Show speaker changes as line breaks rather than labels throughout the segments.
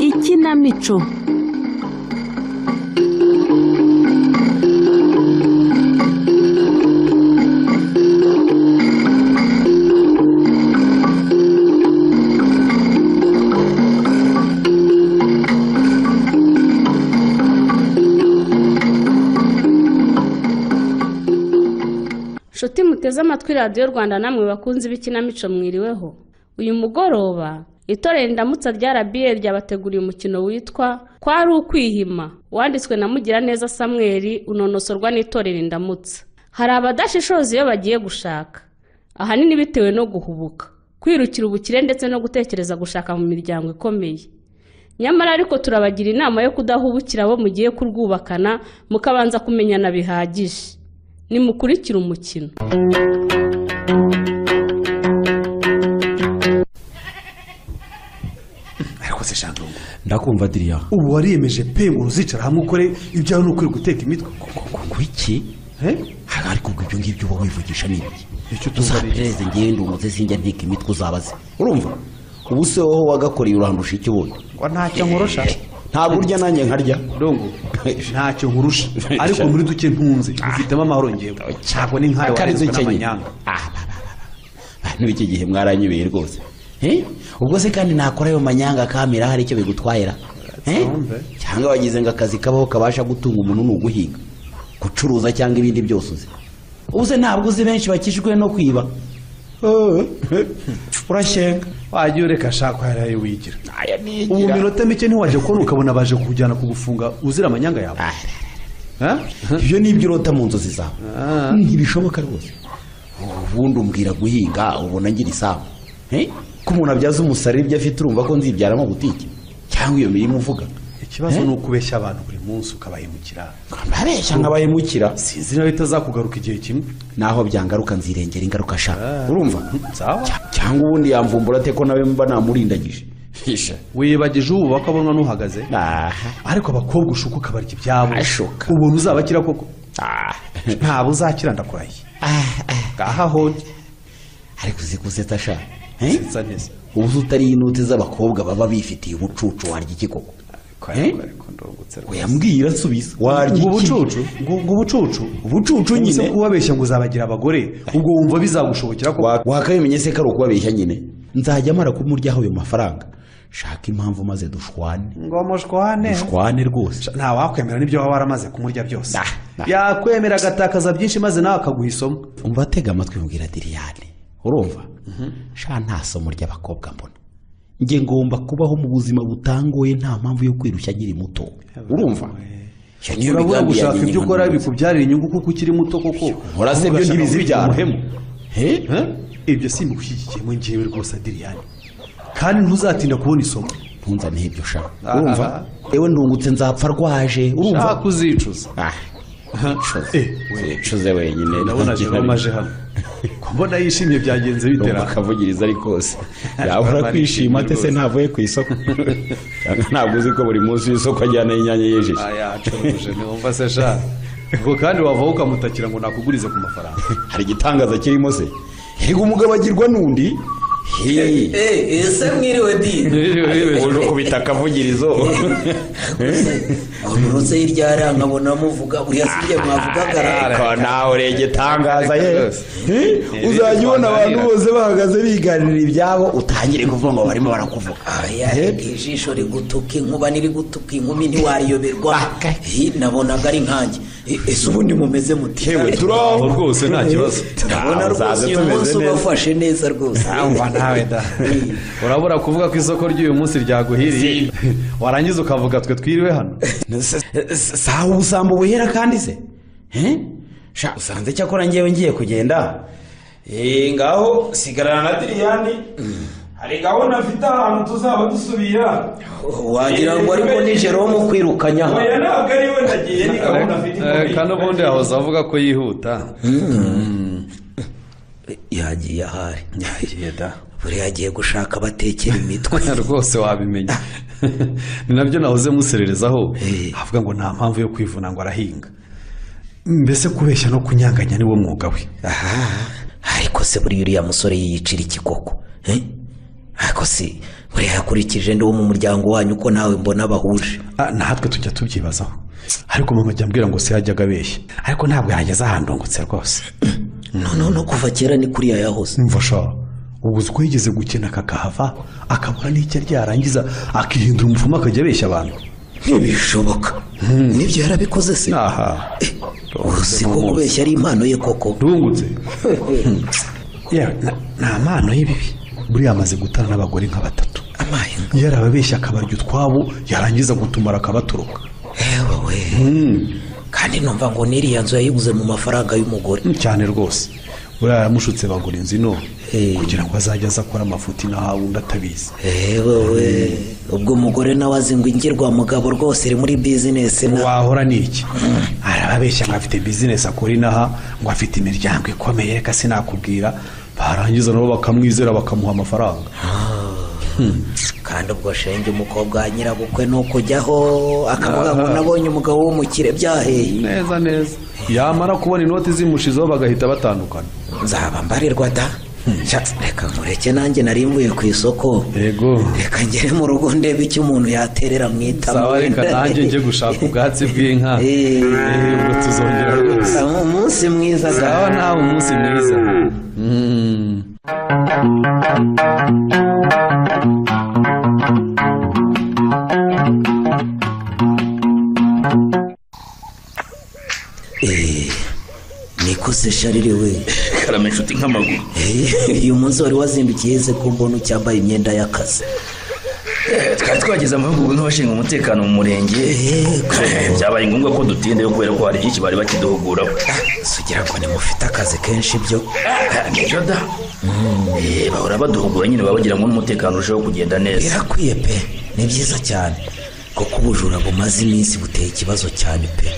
Ikinamico
nshuti muteze amatwi radiyo rwanda namwe bakunze ibikinamico mwiriweho uyu mugoroba itorero indamutsa rya rba ryabateguriye umukino witwa kwari ukwihima wanditswe na mugiraneza samweri unonosorwa n'itorero indamutsa hari abadashishoza iyo bagiye gushaka ahanini bitewe no guhubuka kwirukira ubukire ndetse no gutekereza gushaka mu miryango ikomeye nyamara ariko turabagira inama yo kudahubukira abo mugiye kurwubakana mukabanza kumenyana bihagije nimukurikire umukino
ariko se shandungu
ndakumva diriya
ubu wariyemeje pe ngo uzicara hamwe ukore ibyawe ni ukuri guteka imitwe
ku iki ariko ubwo ibyo ngibyo uba wivugisha ni ibiki
icyo
uzapereze ngende umuze sinjya nteka imitwe uzabaze urumva ubu se wowe wagakoreye urahandusha iki wowe
ntacyo nkurusha
ntabwo urya nanjye nkarya
ndongo ntacyo nkurusha ariko muri duke ntunze ufitemo amahoro ngewe ntabwo ni nkawe
akarizo
warezwe
ukenye
n'amanyanga
Ah, ba, ba, ba, ba. bantu b'iki gihe mwaranyibeye rwose Eh? ubwo se kandi nakora ayo manyanga kamera hari icyo bigutwayira Eh?
Tumve.
cyangwa wagize ngo akazi kabaho kabasha gutunga umuntu ni uguhiga gucuruza cyangwa ibindi byose uzi ubu se ntabwo uzi benshi bakijwe no kwiba
urashyenga wajya ureka shaka yaraye wigira
aya ni
ubu minota mike ntiwajya kubona ukabona baje kujyana kugufunga uzira amanyanga yawe Eh?
ibyo ni ibyo urota mu nzozi zawe ntibishoboka rwose ubundi umbwira guhinga ubona ngira isambu Eh? ko umuntu abyaza umusaruro ibyo afite urumva ko nzibyaramo butike cyangwa iyo mirimo uvuga
ikibazo
Eh?
ni uko ubeshya abantu buri munsi ukabahemukira
bareshya nk'abahemukira
sinzi nawe itazakugaruka igihe kimwe
naho byangaruka nzirengera ingaruka shaka urumva
sawa
Cya- cyangwa ubundi yamvumbura ate ko nawe mba namurindagije hisha
wibagije ubu bakabona n'uhagaze
aha
ariko abakobwa ushuka ukabarya ibyabo
Ashoka.
ubuntu uzabakira koko
Ah.
ntabwo uzakira ndakurahiye
Ah, ah.
ngaha hodi
ariko uzi ko useta sha Eh?
nsa neza
ubu se utari inoti z'abakobwa baba bifitiye ubucucu warya iki koko Eh? uyambwira nsubiza warya
ubwo
iki?
bucucu ubwo ubwo bucucu
ubucucu
unyuze
nyine
kubabeshya ngo uzabagira abagore ubwo wumva bizagushobokera ko
Wa- wakabimenye se ko ari ukubabeshya nyine nzajya mara kumuryaho ayo mafaranga shaka impamvu maze dushwane
ngo mushwane
dushwane rwose
nta wakwemera n'ibyo waba waramaze kumurya byose
Nah, nah.
yakwemera agatakaza byinshi maze nawe akaguha isomo
umva atega amatwi mbwira diriyane urumva sha nta somo ry'abakobwa mbona nge ngomba kubaho mu buzima butangoye nta mpamvu yo kwirushya nkiri muto urumva Iyo niyo
urabura
migambi
gushaka
yanjye
ibyo
nyine
ukora
nkunda.
bikubyarira inyungu kuko ukiri muto koko
nkora se byo ntibizibyara
umuhemu
Eh?
Eh? ibyo simbigushyigikiyemo ngewe rwose adiriyani kandi ntuzatinda kubona isomo
ntunzane ibyo sha
Ah,
urumva yewe ndungutse nzapfa rwaje urumva
shaka uzicuza
Ah,
Eh,
nshoze nshoze wenyine
ndabona jerome aje hano ko mbona yishimye byagenze bitera
akavugiriza ari kose yahora kwishima ate se ntavuye ku isoko cyangwa ntabwo uzi ko buri munsi w'isoko ajyana inyanya yejeje
aya acuruje ntiwumva se sha ubwo kandi wavaho ukamutakira ngo nakugurize ku mafaranga
hari igitangaza kirimo se yego umugabo agirwa n'undi hehe
Eh, ese mwiriwe di
uje ukubita akavugirizo
urutse hirya hariya nkabona muvuga buriya si ibyo mwavugagara
ariko nawe urenge itangaza ye Eh, uzajya ubona abantu bose bahagaze biganirira ibyabo utangire kuvuga ngo barimo barakuvuga
aya ijisho rigutuka inkuba nirigutuka inkumi ntiwariyoberwa Eh, nabonaga ari nkanjye Eh, ese ubundi mumeze muti
yewe turaho
rwose nta kibazo
abona rwose
Uzaze
uyu
tumeze
munsi
neza.
ubafashe neza rwose
Urumva nawe da urabura kuvuga ko isoko ry'uyu munsi ryaguhiriye warangiza ukavuga twe twiriwe hano
sawa ubusambo buhera kandi se Eh? sha usanze cyakora ngewe ngiye kugenda Eh, ngaho sigarana na diriyani hari gahunda mfite ahantu tuzaba dusubira
wagira ngo ariko nijoro wo mu kwirukanya aha
oya ntabwo ari we nagiye ni gahunda mfite
Eh, kandi ubundi yahoze avuga ko yihuta
yagiye ahari
yagiye da
buriya agiye gushaka abatekera imitwe
rwose wabimenya ni nabyo nahoze musererezaho
Eh.
avuga ngo nta mpamvu yo kwivuna ngo arahinga mbese kubeshya no kunyanganya niwo mwuga we
aha ariko se buriya uriya musore yiyicira iki koko eh? ariko se buriya yakurikije ndi wo mu muryango wanyu ko nawe mbona bahuje
Ah, natwe tujya tubyibazaho ariko mama ajya ambwira ngo se yajyaga abeshya ariko ntabwo yageze ahantu ndungutse rwose
no no no kuva kera ni kuriya yahoze
mfasha ubu uzi ko yigeze gukena akakahava akabura n'icyo arya yarangiza akihindura umupfumu akajya abeshya abantu
ntibishoboka nibyo yarabikoze se
aha
Eh, uzi ko kubeshya ari impano ye koko
ndungutse yewe na- nta mpano y'ibibi buriya amaze gutana n'abagore nka batatu
amaye
yarababeshya akabarya utwabo yarangiza gutumara akabatoroka
yewe we kandi numva ngo n'iriya nzu yayiguze mu mafaranga y'umugore
cyane rwose buriya yaramushutse bagura inzu ino
Eh.
kugira ngo azajye aza akora amafuti n'ahawundi atabizi
yewe we ubwo umugore nawe azi ngo ingirwa mugabo rwose iri muri bizinesi na
wahora ni iki arababeshya ngo afite bizinesi akora inaha ngo afite imiryango ikomeye reka sinakubwira barangiza nabo bakamwizera bakamuha amafaranga
kandi ubwo shenge umukobwa wa nyirabukwe ni ukujyaho akavuga ngo nabonye umugabo w'umukire byaheye
neza neza yamara kubona inoti zimushizeho bagahita batandukana
nzaba mbarirwa da Sha, reka nkureke nanjye nari mvuye ku isoko
yego
reka ngere mu rugo ndebe icyo umuntu yaterera mu itama
sawa reka nanjye njye gushaka ubwatsi bw'inka
Eh.
Eh, ubwo tuzongera rwose
umunsi mwiza
sawa
da
nawe umunsi mwiza Mm.
Eh, nikuze sharire we
karame inshuti nk'amaguru
Eh, uyu munsi wari wazindukiye ze ko mbona ucyambaye imyenda y'akazi
Eh, twari twagize amahugurwa nk'abashinzwe umutekano mu murenge
Yego.
Eh, byabaye ngombwa ko dutindayo kubera ko hari byinshi bari bakiduhuguraho
sugira ngo nimufite akazi kenshi byo
Ah, nibyo da Eh, bahora baduhugura nyine baba bagira ngo n'umutekano urusheho kugenda neza
birakwiye pe ni byiza cyane kuko ubujura bumaze iminsi buteye ikibazo cyane pe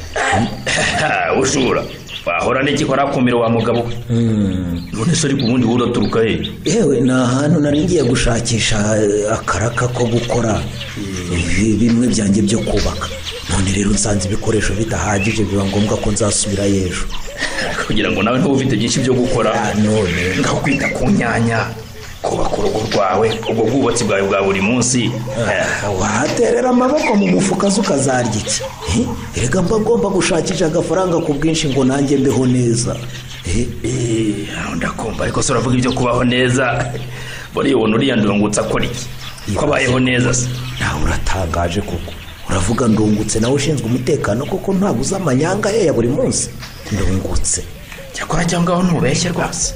Ah, ujura wahora n'iki warakumira wa mugabo we none se ariko ubundi wowe uraturuka he
yewe ni ahantu nari ngiye gushakisha eh, akaraka ko gukora eh, bimwe byanjye byo kubaka none rero nsanze ibikoresho bidahagije biba ngombwa ko nzasubirayo ejo
kugira ngo nawe ntube ufite byinshi byo gukora
Ah, none.
ngaho kwita ku nyanya kubaka urugo rwawe ubwo bwubatsi bwawe bwa buri munsi Eh,
waterera amaboko mu mufuka ze ukazarya iki Eh, erega mba ngomba gushakisha agafaranga ku bwinshi ngo nanjye mbeho neza Eh,
Eh, ndakumva ariko se uravuga ibyo kubaho neza buriya ubona uriya ndungutse akora iki ko abayeho neza se
nawe uratangaje koko uravuga ndungutse nawe ushinzwe umutekano koko ntabwo uzi amanyanga ye ya buri munsi ndungutse
cyakora cyangwa aho ntubeshye rwose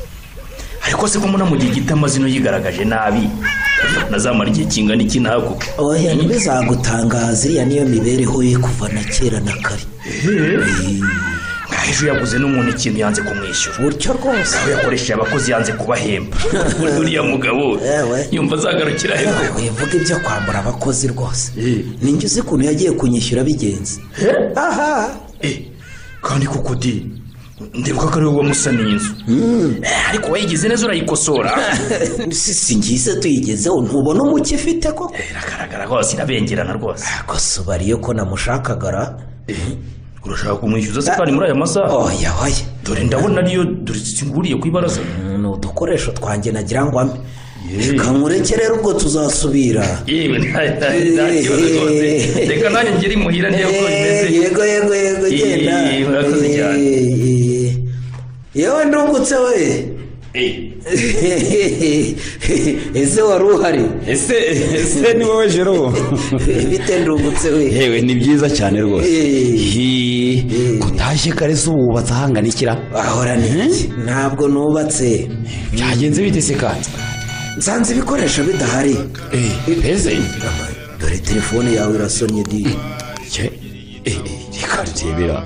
ariko se ko mbona mu gihe gito amazina yigaragaje nabi nazamara igihe kingana iki ntabwo
oya ntibizagutangaza iriya niyo mibereho ye kuva na kera na kare
nk'aho ejo yaguze n'umuntu ikintu yanze kumwishyura
gutyo rwose
aho yakoresheje abakozi yanze kubahemba Buriya uriya mugabo
Yewe.
yumva azagarukira he koko?
wivuga ibyo kwambura abakozi rwose ninjye uzi ukuntu yagiye kunyishyura bigenze aha
Eh, kandi koko di ndibuka ko ari wowe wamusaniye inzu Eh, ariko wayigize neza urayikosora
si si ngize tuyigezeho ntubona umucyo ifite koko
iragaragara rwose irabengerana rwose
kosa ubariye ko namushakagara
urashaka kumwishyuza se kandi muri aya masaha
oya oya
dore ndabona ariyo dore nguriye ku ibaraza
ni udukoresho twanjye nagira ngo ampe
Yee.
reka nkureke rero ubwo tuzasubira
yewe nta nta- nta kibazo rwose reka nanjye ngere imuhira ndebe ko bimeze
Eh, yego yego yego
Yee,
genda
murakoze
Eh,
cyane.
eh, yewe ndungutse we
Eh,
ese wari uhari
ese ese ni wowe jero
bite ndungutse we
yewe ni byiza cyane rwose
Eh.
Hi,
Eh.
ko utashye kare se ubu wubatse ahangana ikira
ahora ni iki? ntabwo nubatse
byagenze bite se kandi
nsanze ibikoresho bidahari
Eh, mbese
dore telefone yawe irasonye di
Cye, eh, reka turebera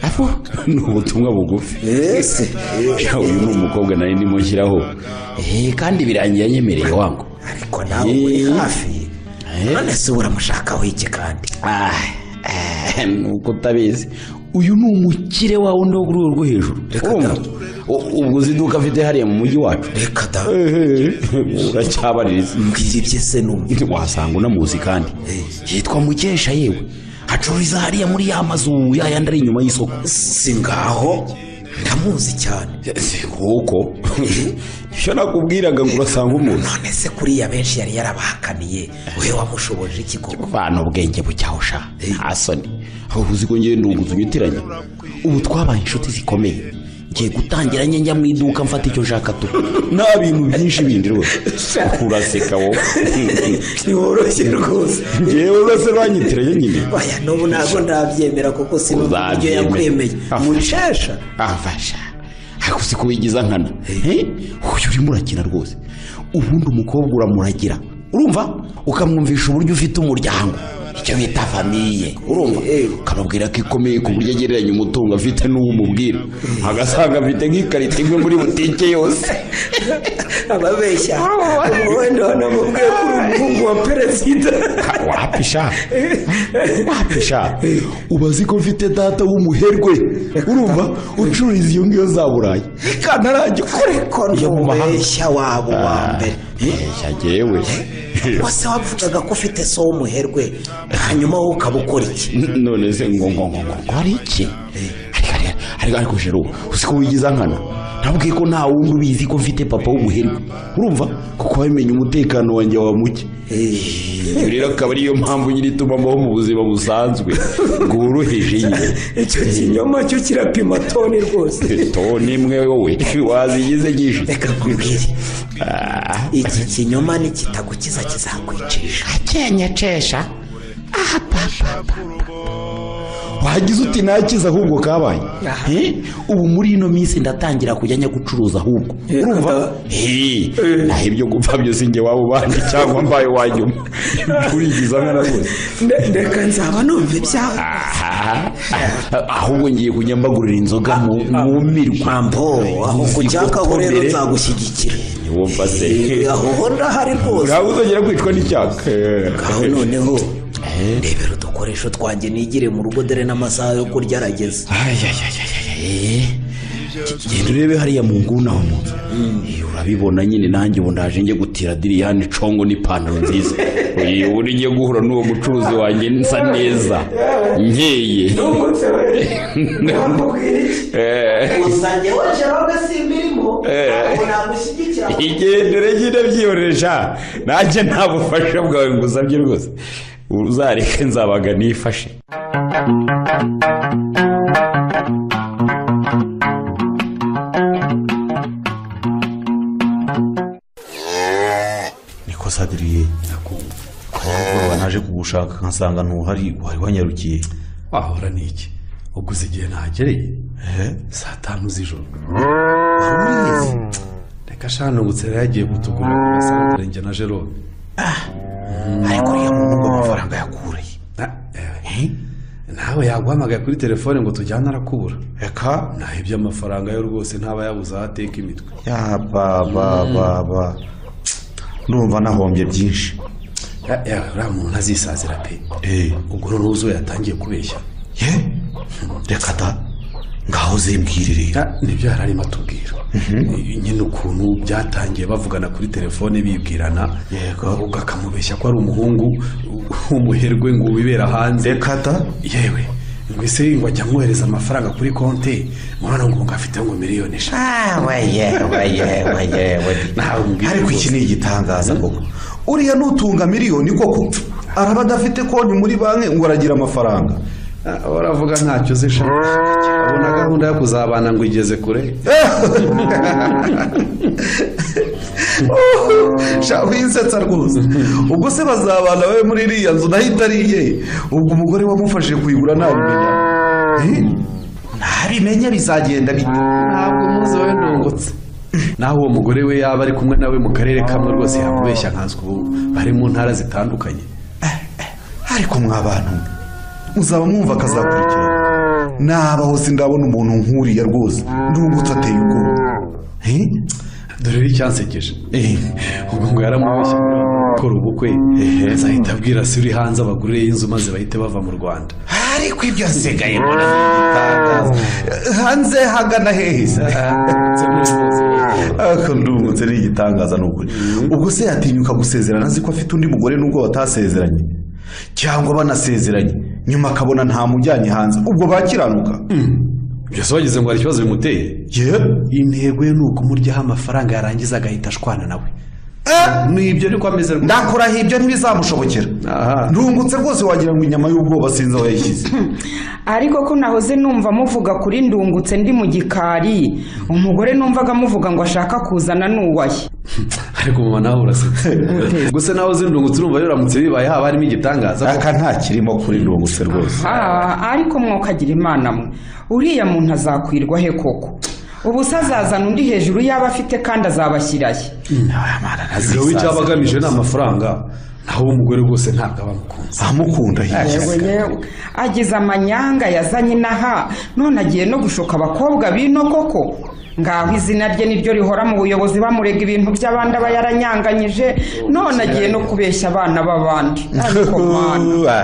aho ni ubutumwa bugufi
ese eh,
Ya, uyu ni umukobwa nari ndimo nshyiraho Eh, kandi birangiye anyemereye wangu
ariko nawe uri
Eh.
hafi
Eh.
none se uramushakaho iki kandi
Ah, eh, nuko utabizi uyu ni umukire wawe undi wo ku rwego rwo hejuru
Reka
Urumva?
da. ubwo uzi iduka afite hariya mu mujyi wacu
reka da
uracyabaririza
mbwira ibye se numva
wasanga unamuzi kandi yitwa mukesha yewe acururiza hariya muri ya mazu ya yandi ari inyuma y'isoko
si ngaho ndamuzi cyane
si kuko ibyo nakubwiraga ngo urasanga umuntu
none se kuriya benshi yari yarabahakaniye we wamushoboje iki koko
bana ubwenge bucyahusha asoni aho uzi ko ngende ubuze unyitiranya ubu twabaye inshuti zikomeye ngiye gutangira njye njya mu iduka mfata icyo nshaka tu nta bintu byinshi bindi rwose uraseka wowe
ntiworoshye rwose
ngewe rwose banyitiranye nyine
baya n'ubu ntabwo ndabyemera kuko sinumva uburyo
Uzabyemera.
yakwemeye
Ah.
mushasha
afasha ariko si kubigiza nkana Eh, uyu urimo urakina rwose ubundi umukobwa uramuragira urumva ukamwumvisha uburyo ufite umuryango icyo bita famiye urumva
Eh.
ukamubwira ko ikomeye ku buryo agereranya umutungo afite n'uwumubwira agasanga afite nk'ikarita imwe muri butike yose
ababeshya ubundi wanamubwiye ko uri umuhungu wa perezida
wapisha wapisha uba azi ko mfite data w'umuherwe urumva ucururiza iyo ngiyo za burayi kantarajya ukore
ariko
Yo mu mahanga.
ntubeshya waba uwa mbere
Eshya jewe
wase wavugaga ko ufite so w'umuherwe hanyuma wowe ukaba ukora iki
N- none se ngo ngo ngo ngo ngo hari iki Ariko- ariko- ariko ariko jero uzi ko wigiza nkana nabwiye ko nta wundi ubizi ko mfite papa w'umuherwe urumva kuko wamenye umutekano wanjye wa muke iyo rero akaba ariyo mpamvu nyine ituma mbaho mu buzima busanzwe bworoheje nyine
icyo kinyoma cyo kirapima toni rwose
toni imwe wowe wazigize gishije
reka nkubwire iki kinyoma nikitagukiza kizakwicisha
akenyecesha wagize uti nakize ahubwo kabaye Eh, ubu muri ino minsi ndatangira kujya njya gucuruza ahubwo urumva Eh, naho ibyo gupfa byose njye waba ubandi cyangwa mbaye wanyuma kurigiza nkana rwose
reka nzaba numva ibyawe
Aha. ahubwo ngiye kujya mbagurira inzoga mu- mumirwa
mambo aho kujyaka ho rero nzagushyigikira
wumva se
Eh, aho ho ndahari rwose
ntabwo uzongera kwicwa n'icyaka
aho noneho rebera udukoresho twanjye nigire mu rugo dore n'amasaha yo kurya arageze
ayayayayayay genda urebe hariya mu nguni aho mu nzu Eh, urabibona nyine nanjye ubu ndaje njye gutira diriyani congo n'ipantaro nziza Oye, ubu ngiye guhura n'uwo mucuruzi wanjye nsa neza nkeye Eh,
uzajya waje wowe simba irimo ntabwo nagushyigikira
igendere nyine byiyoresha nanjye nta bufasha bwawe ngusabye rwose uzareke nzabaga nifashe
niko sadiriye nakumva naje kugushaka nkasanga ntuhari wari wanyarukiye
wahora n'iki uguze igihe ntagereye saa tanu z'ijoro reka shano butsera yagiye kutugura ku masantere njye na jerome
ariko uriya muhungu amafaranga yakureye
Na- eh, nawe yaguhamagaye kuri telefone ngo tujyane arakubura
reka
naho iby'amafaranga yo rwose ntaba yabuze aho ateka imitwe
yababababa ndumva nahombye byinshi
Ya- ya, uriya muntu azisazira pe
Eh,
ubwo noneho uzo yatangiye kubeshya
ye reka da ngaho zimbwirire
Ya, nibyo yari arimo atubwira Eh, nyine ukuntu byatangiye bavugana kuri telefone bibwirana
Yego.
ubwo akamubeshya ko ari umuhungu w'umuherwe ngo wibera hanze
reka da
yewe ngo ese ngo ajya amwohereza amafaranga kuri konti murabona ngo ngo afite ngo miliyoni eshanu
Ah, weye, weye, weye, weye.
Nawe umbwire
ariko iki
rwose.
ni igitangaza koko uriya nutunga miliyoni koko araba adafite konti muri banki ngo aragira amafaranga
Ah, uravuga ntacyo uzi sha abona gahunda yo kuzabana ngo igeze kure
sha wisetsa rwose ubwo se bazabana babe muri iriya nzu nahita ari iye ubwo umugore wamufashije kuyigura ntabimenya Eh? ntabimenya bizagenda bite
ntabwo muzi wowe ntungutse naho uwo mugore we yaba ari kumwe nawe mu karere kamwe rwose yakubeshya nkanswe ubu bari mu ntara zitandukanye
ariko mwa bantu mwe, muzaba mwumva akazakurikira nabaho sindabona umuntu nkuriya rwose ndungutse ateye ubwoba Eh?
dore rero icyansekeje Eh, ubwo ngo yaramubeshye ngo gukora ubukwe azahita abwira se uri hanze abagurire y'inzu maze bahite bava mu rwanda
ariko ibyo nsigaye mbona igitangaza hanze hagana hehe se
ariko ndumutse ari igitangaza ni ukuri ubwo se yatinyuka gusezerana azi ko afite undi mugore nubwo batasezeranye cyangwa banasezeranye nyuma akabona ntamujyanye hanze ubwo bakiranuka
byose wagize ngo hari ikibazo bimuteye
ye
intego ye ni ukumuryaho amafaranga yarangiza agahita ashwana nawe ni ibyo ariko ameze rwose
ndakurahiye ibyo ntibizamushobokera
Aha.
ndungutse rwose wagira ngo inyama y'ubwoba sinzi aho yayishyize
ariko ko nahoze numva muvuga kuri ndungutse ndi mu gikari umugore numvaga amuvuga ngo ashaka kuzana n'uwaye
ariko mama nawe urasetse gusa nawe uzindungutse urumva rero uramutse bibaye haba harimo igitangaza
aka nta kirimo kuri ndungutse rwose
Ah, ariko mwokagira imana mwe uriya muntu azakwirwa he koko ubu se azazana undi hejuru yaba afite kandi azabashyiraye
Ubwo icyo aba agamije ni amafaranga naho uwo mugore rwose ntabwo aba amukunze
amukunda
yewe
hirya
yewe agize amanyanga yazanye inaha none agiye no gushuka abakobwa bino koko ngaho izina rye niryo rihora mu buyobozi bamurega ibintu by'abandi aba yaranyanganyije none agiye no kubeshya abana b'abandi ariko mwana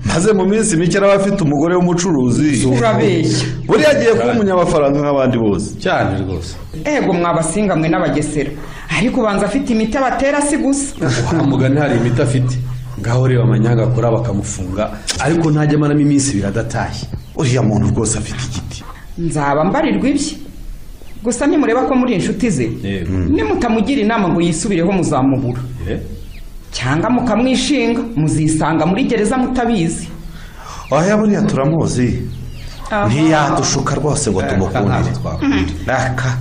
maze mu minsi mike araba afite umugore w'umucuruzi
urabeshya
buriya agiye kuba umunyamafaranga nk'abandi bose
cyane rwose
ego mwabasinga mwe n'abagesera ariko ubanza afite imiti abatera si gusa
kwa mugani hari imiti afite ngaho reba amanyanga akora bakamufunga ariko ntajya amaramo iminsi ibiri adatashye
uriya muntu rwose afite igiti
nzaba mbarirwa ibye gusa nimureba ko muri inshuti ze
Yego.
nimutamugira inama ngo yisubireho muzamubura cyangwa mukamwishinga muzisanga muri gereza mutabizi
oya buriya turamuzi
Aha.
ntiyadushuka rwose ngo tumukundire aka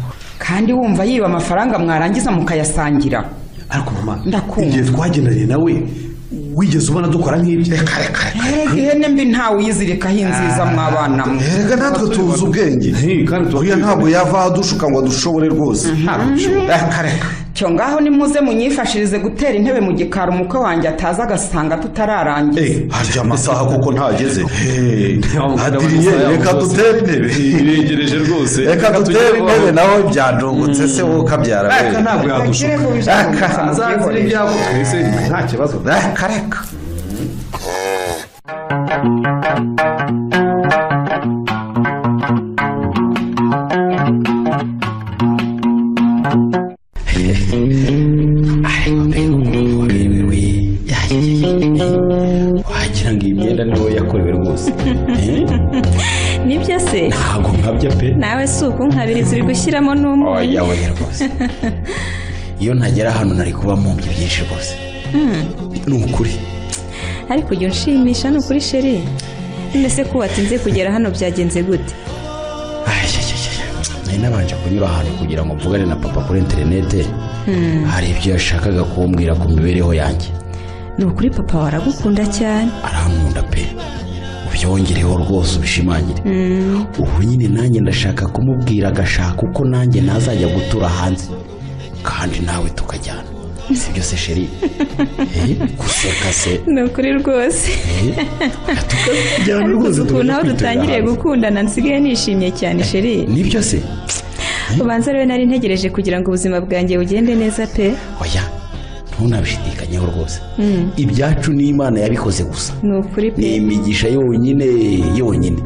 kandi wumva yiba amafaranga mwarangiza mukayasangira
ariko mama
Ndakumva.
igihe twagendanye nawe wigeze ubona dukora nk'ibyo
Erega ihene mbi ntawe uyizirikaho inziza mwabana mwe
erega natwe tuzi ubwenge
Hey, kandi tuba
uriya
tubizi.
ntabwo yava aho adushuka ngo adushobore rwose reka reka
cyo ngaho nimuze munyifashirize gutera intebe mu gikari umukwe wanjye ataza agasanga tutararangiza
Eh, harya amasaha kuko ntageze adiriye
amasaha
reka
yabo
dutere intebe
biregereje rwose
reka dutere intebe nawe byandungutse se wowe ukabyara
reka ntabwo yadushuka azazira ibyabo twese nta kibazo
reka reka
wagira ngo iyi myenda niwe yakorewe rwose
nibyo se
ntabwo nkabya pe
nawe si ukuntabiriza uri gushyiramo n'umunyu
oya oya rwose iyo ntagera hano nari kuba mumbye byinshi rwose ni ukuri
ariko ujya unshimisha ni ukuri sheri mbese ko watinze kugera hano byagenze gute
Ay, ay, ay, ay. nari nabanje kunyura ahantu kugira ngo mvugane na papa kuri interinete hari ibyo yashakaga kumbwira ku mibereho yanjye
ni ukuri papa waragukunda cyane
arankunda pe ubyongereho rwose ubishimangire ubu nyine nanjye ndashaka kumubwira agashaka uko nanjye nazajya gutura hanze kandi nawe tukajyana si byose sheri Eh, guseka se
ni ukuri rwose
tukajyana
ariko uzi ukuntu aho
tukajya
dutangiriye
kwitura
gukundana nsigaye nishimye cyane sheri
hanze. nibyo se
ubanza rero nari ntegereje kugira ngo ubuzima bwanjye bugende neza pe
oya ntunabishidikanyeho rwose ibyacu n'imana yabikoze gusa
ni ukuri pe
ni imigisha yonyine yonyine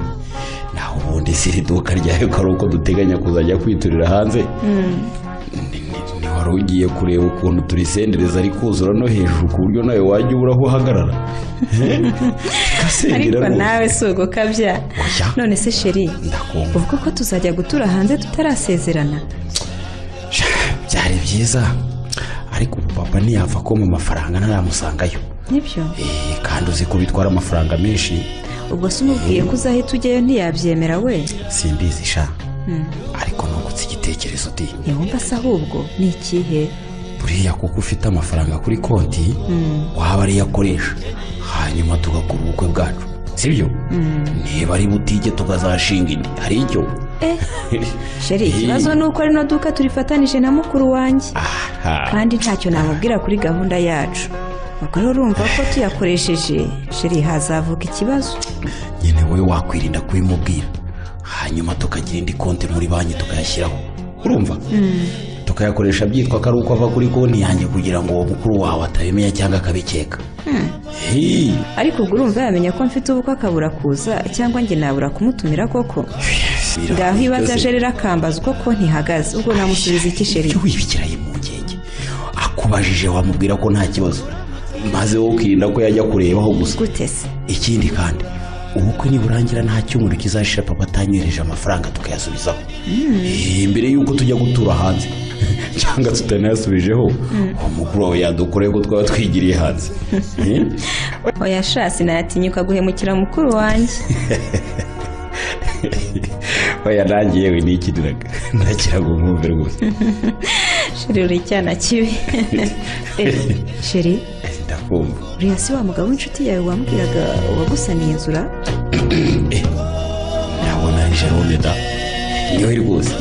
naho ubundi si iri duka ryawe ko ari uko duteganya kuzajya kwiturira hanze Ni- ni- ni wari ugiye kureba ukuntu turisendereza ari kuzura no hejuru ku buryo nawe wajya ubura aho uhagarara
ariko
gasengera
nawe si ugukabya
Oya.
none se sheri
ndakumva
uvuga ko tuzajya gutura hanze tutarasezerana
Sha, byari byiza ariko ubu papa ntiyapfa kubona amafaranga ntaramusangayo
nibyo
Eh, kandi uzi ko bitwara amafaranga menshi
ubwo se umubwiye ko uzahita ujyayo ntiyabyemera we
simbizi sha ariko nungutse igitekerezo di
ntiwumva se ahubwo ni ikihe
buriya kuko ufite amafaranga kuri konti waba ariyo akoresha hanyuma tugakora ubukwe bwacu sibyo niba ari butike tukazashinga indi hari icyo
eh sheri
Eh.
ikibazo ni uko rino duka turifatanije na mukuru wanjye
aha
kandi ntacyo namubwira kuri gahunda yacu ubwo rero urumva ko tuyakoresheje sheri hazavuka ikibazo
nyine wowe wakwirinda kubimubwira hanyuma tukagira indi konti muri banki tukayashyiraho urumva tukayakoresha byitwa ko ari uko ava kuri konti yanjye kugira ngo uwo mukuru wawe atabimenya cyangwa akabikeka Hey,
ariko ubwo urumva yamenya ko mfite ubukwe akabura kuza cyangwa njye nabura kumutumira koko ngaho iyo azaje rero akambaza uko konti ihagaze ubwo namusubiza iki sheri
cyo wibikiraye impungenge akubajije wamubwira ko nta kibazo maze wowe ukirinda ko yajya kurebaho gusa
gute se
ikindi kandi ubukwe niburangira nta cyumweru kizashira papa atanyohereje amafaranga tukayasubizaho Eh, mbere y'uko tujya gutura hanze cyangwa tutanayasubijeho uwo mukuru wawe yadukoreye ko twaba twigiriye hanze Eh?
oya sha sinayatinyuka guhemukira mukuru wanjye
oya nanjye yewe nikiriraga nakiraga umwumvire gusa
sheri uri icyana kibi Eh, sheri
ndakumva
uriya si wa mugabo w'inshuti yawe wambwiraga wagusaniye inzura
ndabona jarone da niwe rwose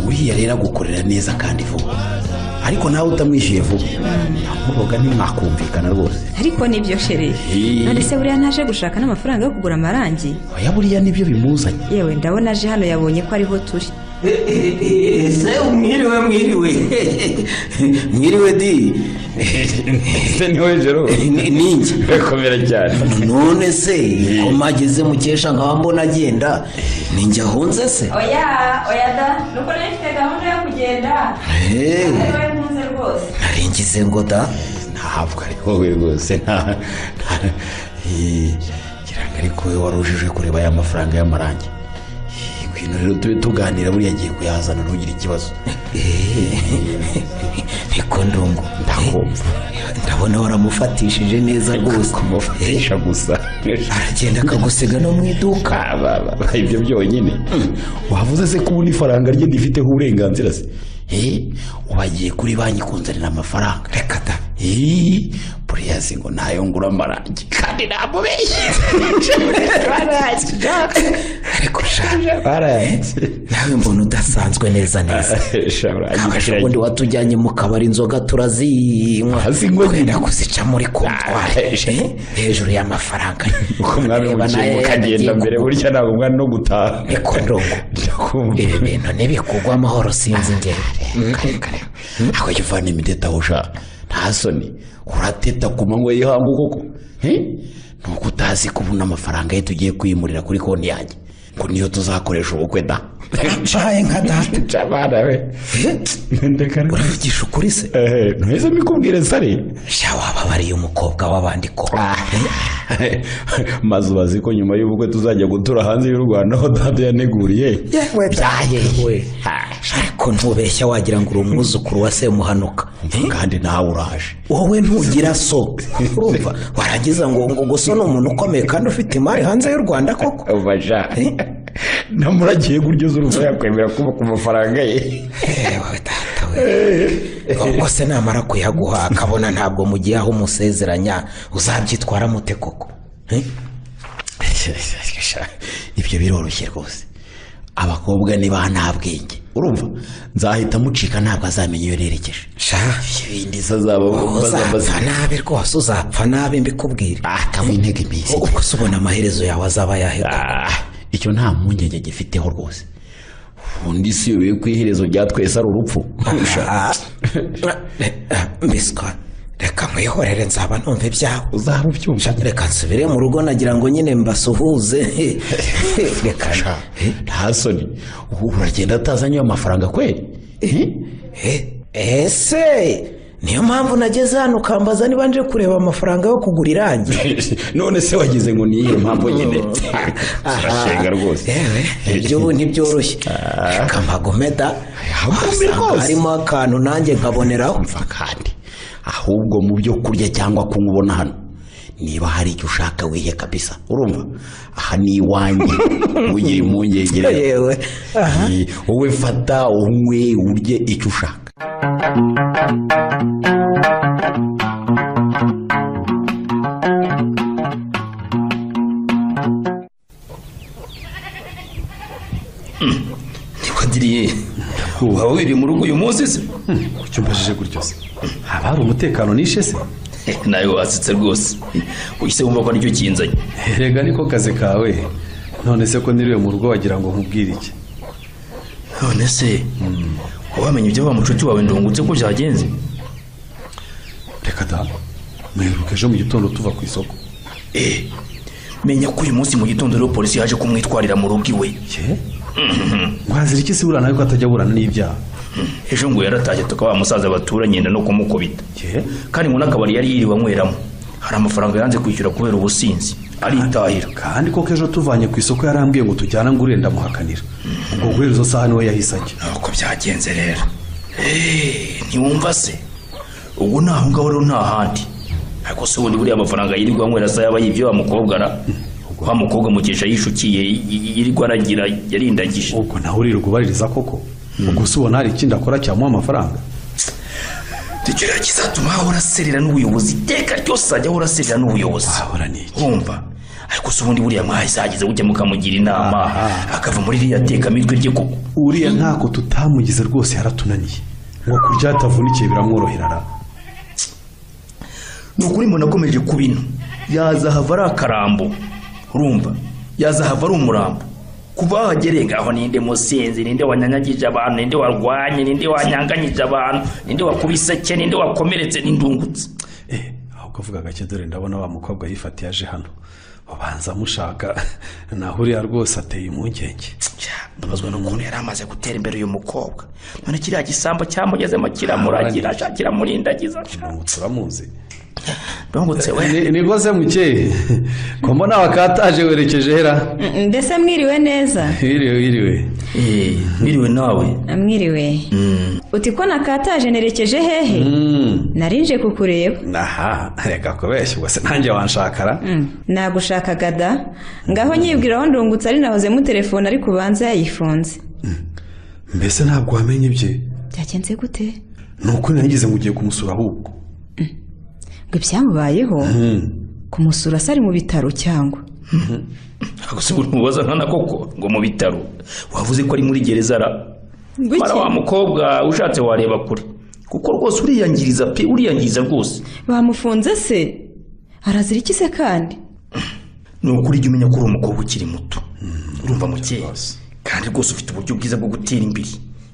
uriya rero agukorera neza kandi vuba ariko nawe utamwishyuye vuba ntabwoga ntimwakumvikana rwose
ariko nibyo sheri
Eh.
none se buriya ntaje gushaka n'amafaranga yo kugura amarangi
oya buriya nibyo bimuzanye
yewe ndabona aje hano yabonye ko ariho turi
se mwiriwe mwiriwe mwiriwe di
ese niwe jero
Ni- ni njye
komera cyane
none se ko mageze mukesha nkaba mbona agenda ni njye ahunze se
oya oya da nuko nari mfite gahunda yo kugenda
Eh,
wowe ntunze rwose
nari ngize ngo da
ntabwo ari wowe rwose nta nta- Eh, kiranga ariko wowe wari ujije kureba aya mafaranga y'amarangi Eh, ngwino rero tube tuganira buriya agiye kuyazana ntugire ikibazo
niko ndungu
ndakumva
ndabona waramufatishije neza rwose
kumufatisha gusa
aragenda akagusiga no mu iduka
Kaba, ibyo byonyine wavuze se ko ubu n'ifaranga rye rifiteho uburenganzira se Eh, wagiye kuri banki kunzanira amafaranga reka da puriyasi ngo ntayo ngura amarangi kandi namubeshye
ariko sha nawe mbona udasanzwe neza neza kabasha ubundi watujyanye mu kabari inzoga turazinywa
Hasi ngo
kwenda kuzica muri kontwari eh, hejuru y'amafaranga
uko mwami
Reba
mukiye
nayo
mukagenda
yanagiye
mbere
kugura.
burya ntabwo mwari no gutaha
Niko ndongo.
ndakumva
ibi bintu ntibikugwa amahoro sinzi ngero
ako kivana imiteta aho ushaka nta soni urateta ku manywa y'ihangu koko Eh? ni uko utazi ko ubu n'amafaranga ye tugiye kwimurira kuri konti yanjye ngo niyo tuzakoresha ubukwe da
nshaye nka data
cabana we ndeka
uravugisha ukuri se
ntuheze mbikubwire sari
sha waba bariye umukobwa w'abandi koko
maze ubazi ko nyuma y'ubukwe tuzajya gutura hanze y'u rwanda aho data yaneguriye
yewe byahehewe ariko ntubeshya wagira ngo uri umwuzukuru wa semuhanuka Eh?
kandi nawe uraje
wowe ntugira so urumva warangiza ngo ngo gusa ni umuntu ukomeye kandi ufite imari hanze y'u rwanda koko
ubaja namuragiye gutyo z'urumva yakwemera kuba ku mafaranga ye
Ewe data we ubwo se namara kuyaguha akabona ntabwo mugiye aho umusezeranya uzabyitwara mute koko Eh?
ibyo biroroshye rwose abakobwa ni ba nta bwenge urumva nzahita mucika ntabwo azamenya iyo nerekeje
sha
ibindi se azaba
uzapfa nabi rwose uzapfa nabi mbikubwire
akaba intege iminsi
ubwo se ubona amaherezo yawe azaba yaheko
Ah, icyo nta mpungenge gifiteho rwose undi si yobewe ko iherezo rya twese ari urupfu
Ah, mbiswa reka mwihorere nzaba numva ibyawe
uzaba ubyumva
reka nsubire mu rugo nagira ngo nyine mbasuhuze reka
Sha, nta soni ubu uragenda atazanye ayo mafaranga kweli Eh?
Eh, ese niyo mpamvu nageze hano ukambaza niba nje kureba amafaranga yo kugura irangi
none se wagize ngo niyihe mpamvu nyine urashenga rwose
yewe ibyo ubu ntibyoroshye reka mpagomeda
Ahubwo mbi rwose.
harimo akantu nanjye nkaboneraho
mva kandi ahubwo mu byo kurya cyangwa kunywa ubona hano niba hari icyo ushaka wihe kabisa urumva aha ni iwanjye ntugire impungenge rero.
yewe aha
Eh, wowe fata unywe urye icyo ushaka
ntiwadiriye waba wiri mu rugo uyu munsi se
kuki umbajije gutyo se haba hari umutekano nishe se
nawe wasetse rwose uhise wumva ko nicyo kinzanye
erega niko kazi kawe none se ko niriwe mu rugo wagira ngo nkubwire iki
none se wamenye ibyo wa mucuti wawe ndungutse ko byagenze
reka da mwiruka ejo mu gitondo tuva ku isoko
Eh, menya ko uyu munsi mu gitondo rero polisi yaje kumwitwarira mu rugo iwe
ye mwazira iki se burana ariko atajya aburana n'ibyaha
ejo ngo yaratashye tukaba wa musaza baturanye yenda no kumukubita
ye
kandi ngo n'akabari yari yiriwe anyweramo hari amafaranga yanze kwishyura kubera ubusinzi aritahira
kandi koko ejo tuvanye ku isoko yarambwiye ngo tujyana ngo urenda ndamuhakanira ubwo guhera izo saha niwe yahise ajya
nuko byagenze rero Eh, ntiwumva se ubwo ni aho ngaho rero nta handi ariko se ubundi buriya amafaranga yirirwa anywera se yaba yibyo wa mukobwa ra wa mukobwa mukesha yishukiye y- y- yirirwa aragira yarindagije
ubwo nawe uririrwa ubaririza koko ubwo se ubona hari ikindi akora cyamuha amafaranga
icyo rero kizatuma ahora aserera n'ubuyobozi iteka ryose ajya ahora aserera n'ubuyobozi
ahora ni iki
wumva ariko se ubundi buriya mwahizageze gutya mukamugira inama
Aha.
akava muri ririya tekamitwe rye koko
uriya ntako tutamugize rwose yaratunaniye ngo kurya atavunikiye biramworohera ra
ni ukuri mbona akomeje ku bino yazahava ari akarambo urumva yazahava ari umurambo kuva aho agereye ngaho ninde musinzi ninde wanyanyagije abantu ninde warwanye ninde wanyanganyije abantu ninde wakubiseke ninde wakomeretse n'indungutse
Eh, aho ukavuga gake dore ndabona wa mukobwa yifatiye aje hano ubanza amushaka naho uriya rwose ateye impungenge
mbabazwa n'ukuntu yari amaze gutera imbere uyu mukobwa none kiriya gisambo cyamugezemo kiramuragira shakira murindagiza
ndungutse uramuzi
ndungutse we
Ni- ni rwose mukeye ko mbona wakataje werekeje hera
Mm, mbese mwiriwe neza
wiriwe wiriwe
Eh, biriwe nawe
mwiriwe
Mm,
uti ko nakataje nerekeje hehe
Mm,
narinje kukureba
aha reka kubeshya ubwo se nanjye wanshakara
Mm, nagushakaga da ngaho nyibwira aho ndungutse ari nahozemo telefone ariko ubanza yayifunze
mbese ntabwo wamenye ibye
byagenze gute
ni uko nagize mugiye kumusura ahubwo
ngo ibyamubayeho
Mm,
kumusura se ari mu bitaro cyangwa
ntabwo se umubaza nkana koko ngo mu bitaro wavuze ko ari muri gereza ra
Ngwiki?
mara wa mukobwa ushatse wareba kure kuko rwose uriyangiriza pe uriyangiriza rwose
bamufunze se arazira iki se kandi
ni ukuri jya umenya ko uri umukobwa ukiri muto urumva mukeye kandi rwose ufite uburyo bwiza bwo gutera imbere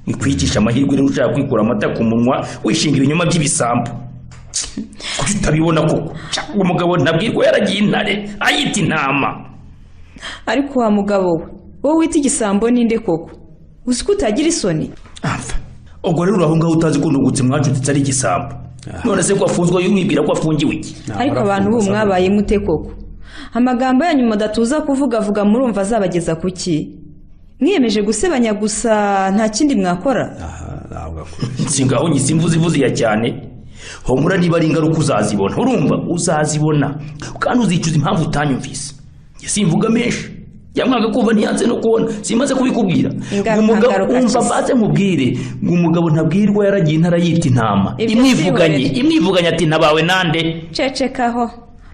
bikwigisha amahirwe rero ushaka kwikura amata ku munwa wishinga ibinyoma by'ibisambu kuko utabibona koko Cya, uwo mugabo nabwirwa yaragiye intare ayita intama
ariko wa mugabo we wowe wita igisambo ninde koko uzi ko utagira isoni
apfa ubwo rero uri aho ngaho utazi ko ndungutse mwacutitse ari igisambo none se ko afunzwe wibwira ko afungiwe iki
ariko abantu b'ubu mwabaye mute koko amagambo yanyu mudatuza kuvuga avuga murumva azabageza ku ki mwiyemeje gusebanya gusa nta kindi mwakora
aha ntabwo akora
nsingaho nyise imvuze ivuze iya cyane humura niba ari ingaruka uzazibona urumva uzazibona kandi uzicuza impamvu utanyumvise njye simvuga menshi yamwanga kumva ntiyanze no kubona simaze kubikubwira
Ingaruka,
Ngo umugabo
ngaruka
umva
akize.
baze mubwire ngo umugabo ntabwirwa yaragiye intara yita intama
Ibyo
imwivuganye
siwe.
imwivuganye ati ntabawe nande
cecekaho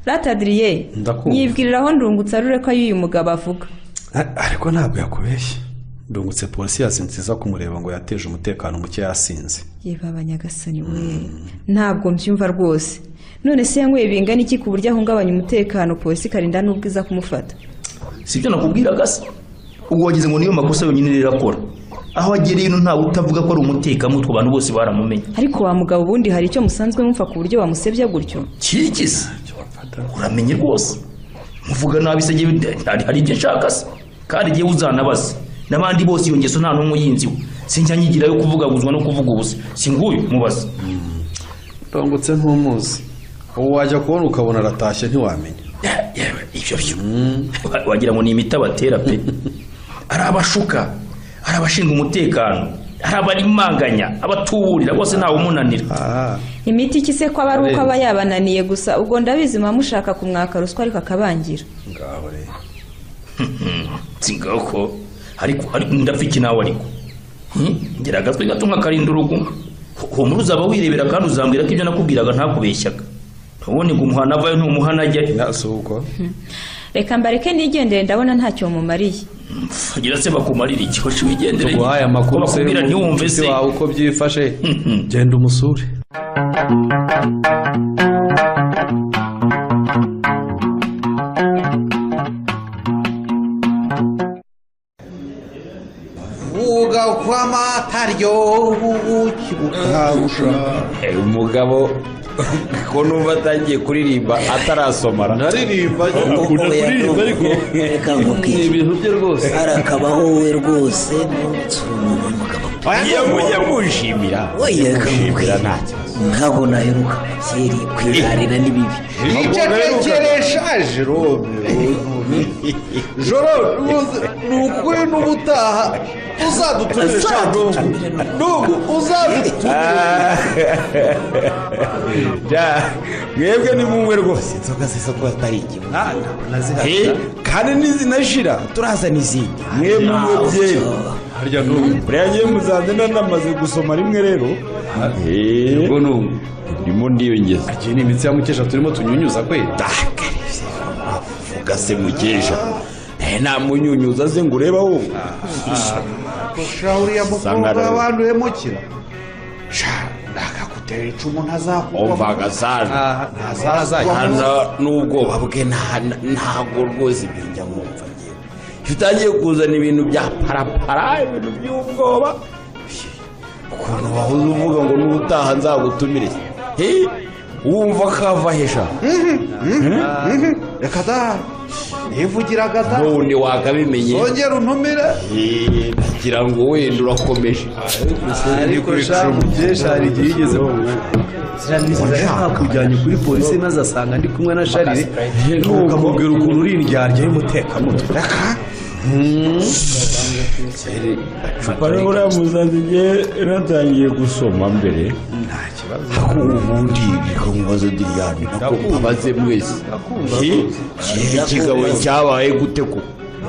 ratadiriye
Ndakumva.
yibwiriraho ndungutse arure ko ayo uyu mugabo avuga
A- ariko ntabwo yakubeshya ndungutse polisi yasinziza kumureba ngo yateje umutekano muke yasinze
yebaba nyagasani we ntabwo mbyumva rwose none se yanyweye bingana iki ku buryo ahungabanya umutekano polisi ikarinda n'ubwiza kumufata
sibyo nakubwiraga se ubwo wagize ngo niyo makosa yonyine rero akora aho agereye ino ntawe utavuga ko ari umutekamutwe abantu bose baramumenye
ariko wa mugabo ubundi hari icyo musanzwe mupfa ku buryo bamusebya gutyo
kikize uramenye rwose muvuga nabi se jyewe nde- hari hari ibyo nshaka se kandi jyewe uzanabaze n'abandi bose iyo ngeso nta n'umwe uyinziwe sinjya nyigirayo kuvuga guzwa no kuvuga ubusa si nguyu mubaze
ndungutse ntumuzi ubu wajya kubona ukabona aratashye ntiwamenya
Ya- yewe ibyo byo Wa- wagira ngo ni imiti abatera pe ari abashuka ari abashinga umutekano ari abarimanganya abatuburira bose ntawe umunanira
aha
imiti iki se ko aba ari uko aba
Arenze.
yabananiye gusa ubwo ndabizi muba mushaka kumwaka ruswa ariko akabangira
ngaho rero
singako ariko ariko ndafiki nawe ariko Hmm? ngira agatwe gato nk'akarinda urugo humura uzaba wirebera kandi uzambwira ko ibyo nakubwiraga ntakubeshyaga ntubone ngo umuhana avayo ntumuhana ajyayo
nasi uko
reka mbareke nigendere ndabona ntacyo mumariye
agira se bakumarira iki hoshi wigendere
tuguhaye amakuru
se bakubwira ntiwumve se
wawe uko byifashe
Mhm.
genda umusure
uga uko
rw'amataryo ubuki bukabusha
Eh, umugabo ko numva atangiye kuririmba atarasomara
naririmba
Uko
kuririmba ariko
reka
ni
nkubwire
ibintu bye rwose
arakabaho we rwose nsura umuntu w'umugabo
yamushimira
oya reka nkubwire ntabwo naheruka kera kwiharira ni bibi
icyatekereje shaje robe joro rwose ni ukuri n'ubutaha uzadutumire shaje n'ubu uzadutumire
Ja, mwebwe ni mumwe rwose
inzoga ziza kuba atari ikibuno
Eh, kandi nizinashira
turazana izindi
mwebwe mwe byeri
harya n'ubu
buriya ngiye muzanze nanamaze gusoma rimwe rero Eh,
ubwo n'ubu
ndimo ndiyongeza
iyi ni imitsi ya mukesha turimo tunyunyuza kweri
vuga se mukesha Eh, namunyunyuza ze ngo urebe aho
shahuriya mukuru
Sangara.
bw'abanduye mukira sha ndakagutera icumu ntazakugwamo
umvaga sana
ntazazajya
hano n'ubwoba bwe nta- ntabwo rwose ibyo njya mwumva ngewe iyo utangiye kuzana ibintu bya parapara ibintu by'ubwoba ukuntu wahoze uvuga ngo n'ubutaha nzagutumire Eh, wumva kava hesha
reka da nivugiraga da
n'ubundi wakabimenye
zongera untumire
Eh, ngira ngo wenda urakomeje
ariko sha mukesha hari igihe igeze mu mwanya
nakujyanye kuri polisi maze asanga ndi kumwe na sharire ukamubwira ukuntu uri indyarya y'umutekamutwe
icupa rero ramuzanze igihe natangiye gusoma mbere nta kibazo ubundi niko mubazo diryani nako mubaze mwese Hi, iki kigabo cyabaye gute ko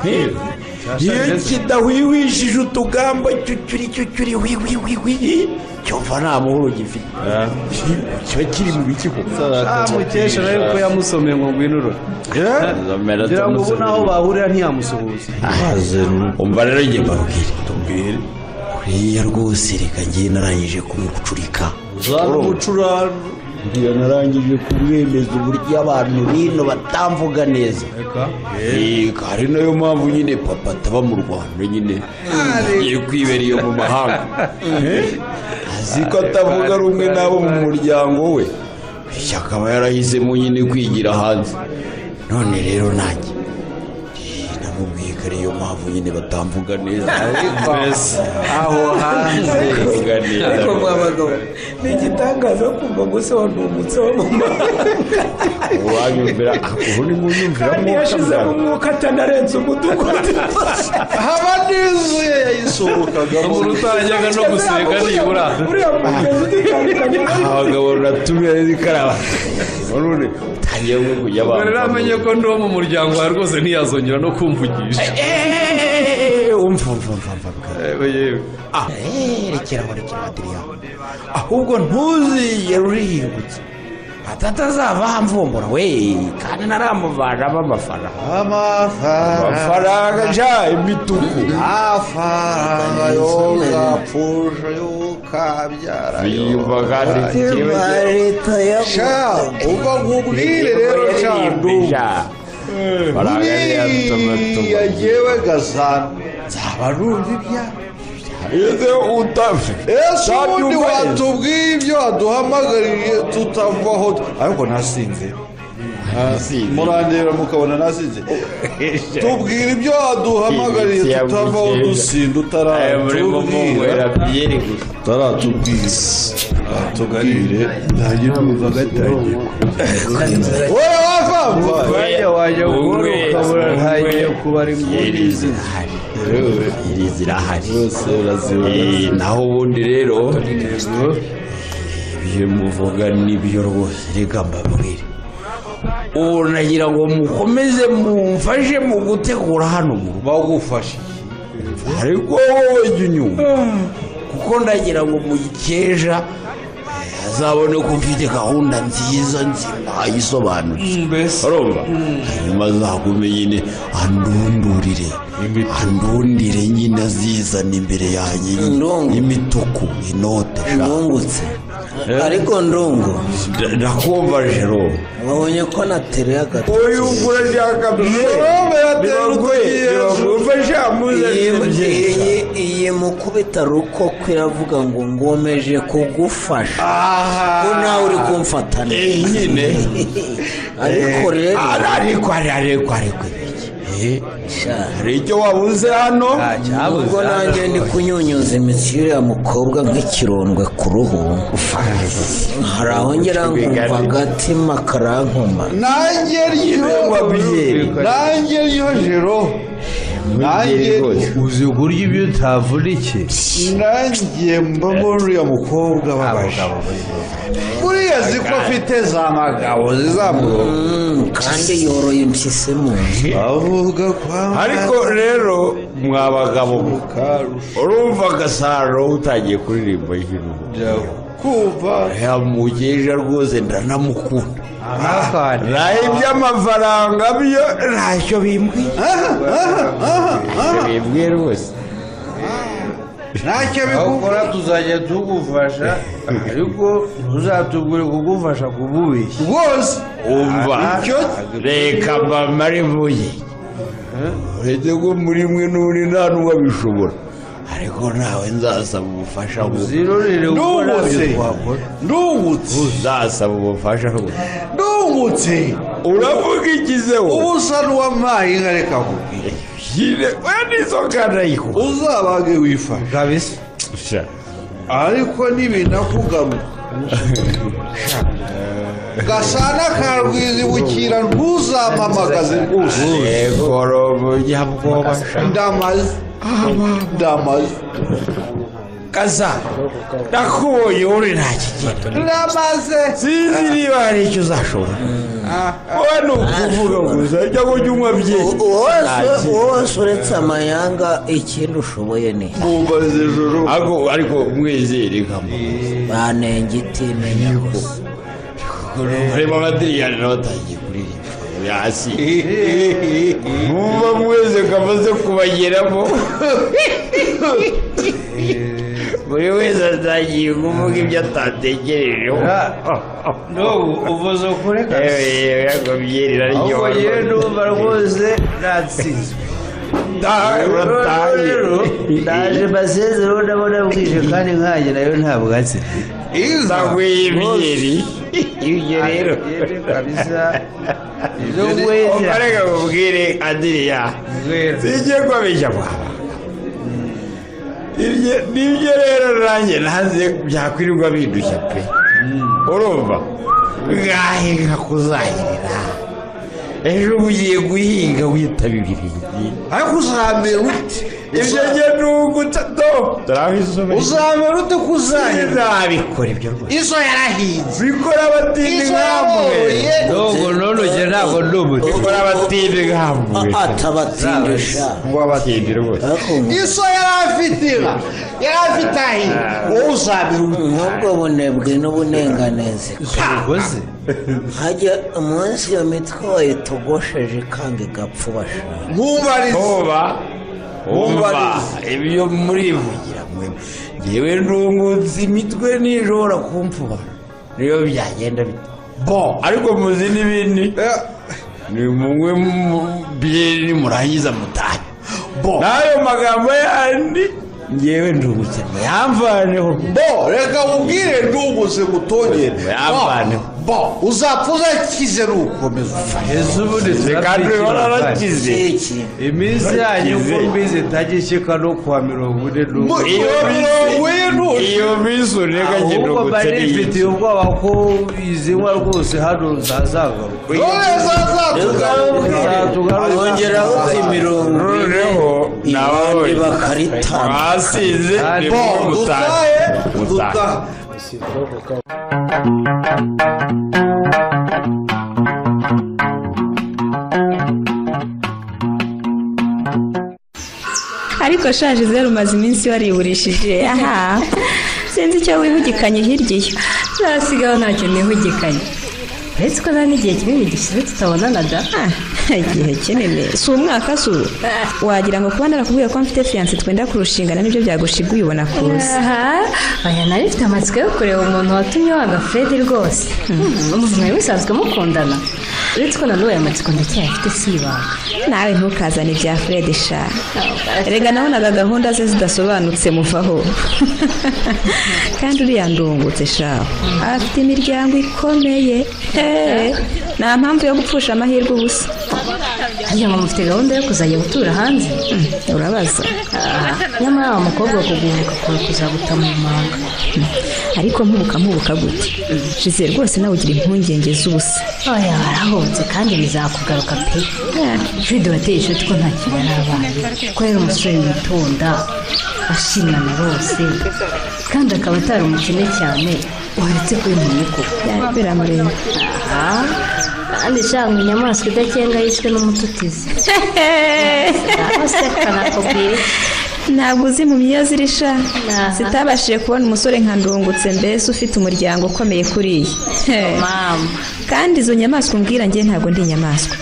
Hi, iyo kidahwihwishije utugamba cyucyuri cyucyuri wi wi wi wi cyumva nta muhoro gifite Hi, kiba kiri mu biki koko
ah mukesha nawe ko yamusomeye ngo ngwino urora ngira ngo ubu naho bahurira ntiyamusuhuza
umva rero njye mbabwire tubwire
kuriya rwose reka ngiye narangije kumucucurika
uzamucurano ndiyo narangije kumwemeza uburyo abantu bino batamvuga neza reka ari nayo mpamvu nyine papa ataba mu rwanda nyine agiye kwibera iyo mu mahanga azi ko atavuga rumwe n'abo mu muryango we bityo akaba yarahisemo nyine kwigira hanze none rero nanjye Eh, namubwiye ko ariyo mpamvu nyine batamvuga neza mbese aho hanze batamvuga neza uwanyumvira ubu ni mu nyumviramo yashizemo umwuka atanarenze umudugudu
haba n'inzuye yayisohokagamo
utajyaga no gusenga nibura
abagabo ruratumiye n'ikaraba none utangiye nko kujya
ubwo rero amenye
abantu
ko ndi uwo mu muryango wawe rwose ntiyazongera no kumvugisha
umva umva umva umva
yewe yewe
rekera aho rekera amadiriyaho ahubwo ntuzigere urihingutse
atata azava hamvumbura we kandi naramuvanamo amafaranga
amafaranga
amafaranga ja imituku
amafaranga yogapfusha yokabyara
biyumva kandi
leta
sha uva nkubwire rero sha ndumva buriya jyewe gasana nzaba numva ibya ese ubundi watubwiye ibyo waduhamagaririye tutavaho ariko nasinze murandeba mukabona nasinze tubwira ibyo waduhamagaririye tutavaho dusinda utaratubwira utaratubwira tuganire ntange numva gatangiye wowe wavamva
Wajya wajya ukora ukabura ntagiye kuba ari muri zirahari iri zirahari zose urazibona naho ubundi rero ibyo muvuga nibyo rwose reka mbabwire ubu nagira ngo mukomeze mumfashe mu gutegura hano mu rugo
bagufashe
ariko wowe jya unyumva kuko ndagira ngo muyikeja eh, azabone ko mfite gahunda nziza nzima yisobanutse urumva hanyuma azagume nyine andundurire andundire nyine azizana imbere yanjye nyine
Ndungu.
imituku inote sha
ndungutse
ariko ndungu
ndakumva jero
wabonye ko natereye agati
uyu urashaka
Jerome
yatera ugufasha
Iyi- iyi iyi mukubita rukoko iravuga ngo ngomeje kugufasha ko nawe uri kumfatana
nyine
ariko rero
ariko ariko ariko
sha,
hari icyo wabuze hano
ubwo nanjye ndi kunyunyuza imitsi y'uriya mukobwa nk'ikirondwe ku ruhu hari aho ngera nkumva agatima karankoma
nanjye ryo nanjye ryo jero nanjye
uzi uburyo ibyo utavunikiye
nanjye mbamo uriya mukobwa babaje buriya azi ko afite za magabo zizamuka
Mm, kandi yoroye impyisi mu nzu
avuga kwa ariko rero mwa bagabo urumva agasaro utangiye kuririmba hino kumva yamugejeje rwose ndanamukunda naho iby'amafaranga byo ntacyo bimbwiye bimbwiye rwose ntacyo bikugura tuzajya tugufasha ariko ntuzatubwire kugufasha kububeshya rwose umva reka mbamare mvuye uretse ko muri mwe n'uri nta n'uwabishobora ariko nawe nzasaba ubufasha uzirorere gukora ibyo twakora ndungutse uzasaba ubufasha ndungutse uravuga ikizeho ubu usa n'uwampaye inka reka kubwira nyine wanizo kanayiko uzabage wifashe kabisa ariko n'ibinakugaruka gasana ka rwizibukira ntuzamamagaze rwose egorobo nyabwoba ndamaze ndamaze kaza nakubonye uri nta kigero ndamaze sinzi niba hari icyo uzashobora wowe ni ukuvuga gusa cyangwa ujya unywa byinshi
wose wose uretse amayanga ikindi ushoboye ni
mwumbaze joro ariko ariko mwizere nkamu
banenge itimenya gusa
harimo amadiriyani nawe atangiye kuririmba hasi mwumva mwese kamaze kubageramo buri wese atangiye kuvuga ibyo atatekerejeho
n'ubu uvuze ukuri
yewe yewe ntabwo byerera
ahubwo yewe ndumva rwose natsinzwe rero ndaje masezero ndabona bwije kandi nkanjye nayo ntabwo atse
nzagweye ibyeri ibyo rero
kabisa ibyo
Uzi,
ngweze
reka mubwire adiriyani
ngweze
sijye kwabeshya kwaba ibyo nibyo rero nanjye nanze byakwirirwa bindushya pe urumva ngahe nka kuzahirira ejo ugiye guhinga witaba ibirenge ariko uzamera ute ibyo njye ni uguto turabisomeye uzamera ute kuzahirira nzabikora ibyo rwose izo yarahinze bikora abatindi nkamwe
n'ubu none ugera ntabwo ndi umutwe
bikora abatindi nkamwe
atabatindisha
ngo abatindi rwose
ariko
iso yari afite inka yari afite ahi wowe uzabira umuntu
nk'ubwo bunebwe n'ubunenganezi
ubugozi
hajya umunsi iyo mitwe wayitogosheje ikanga igapfa ubashaka
nkuba wumva ibyo murivugira mwe ngewe ndungutse imitwe ntishobora kumpfuba niyo byagenda bite bo ariko muzi n'ibindi ni mumwe mu byeri murangiza mutahe bo n'ayo magambo yandi ngewe ndungutse muyamvaneho bo reka mubwire ndungutse mutongere muyamvaneho bo uzapfa uzakize ni ukomeza
ese ubundi
kandi
turabyigira
wararakize
iki
iminsi yanyu uko mbizi itajya ishyika no kuwa mirongo ine n'ubu
iyo mirongo y'intuzi iyo minsi urega
ahubwo mba nifitiye ubwoba ko izi nka rwose hano zazagaruka
hongeraho imirongo ine
noneho
abandi
nawe
bakaritana
basize
Bo,
dutahe dutahe
ariko shaje zeru umaze iminsi wariburishije aha sinzi icyo wihugikanye hirya iyo
nasigaho ntacyo nihugikanye
uretse ko nta n'igihe kinini gishize tutabonanaga
Ah, igihe kinini si umwaka si ubu wagira ngo kuba narakubwiye ko mfite fiyanse twenda kurushingana nibyo byagushiga uyibona kuza
Aha, oya nari mfite amatsiko yo kureba umuntu watumye waga Fred rwose umuntu mwari musanzwe mukundana uretse ko nanone aya matsiko ndacyayafite si ibanga
nawe ntukazane ibya fred sha rega nabonaga gahunda ze zidasobanutse muvaho kandi uriya ndungutse shaho afite imiryango ikomeye Eh, nta mpamvu yo gupfusha amahirwe ubusa
ngira ngo mufite gahunda yo kuzajya gutura hanze
urabaza
Ah, nyamara wa mukobwa kuguhubuka kure kuzaguta mu manga
ariko mpubuka mpubuka gute shize rwose nawe ugira impungenge z'ubusa
oya warahubutse kandi bizakugaruka pe fred wateye ishoti ko nta kintu yarabaye ko yari umusore witonda ashimana bose kandi akaba atari umukene cyane uretse ko yari umunyakubu
Byari biramureba
Ah, kandi shanga inyamaswa idakenga yishwe n'umututizi kanakubwira
ntabwo uzi mu myiyo ziri sha
Aha.
zitabashije kubona umusore nka ndungutse mbese ufite umuryango ukomeye kuri iyi
mama
kandi izo nyamaswa umbwira njye ntabwo ndi inyamaswa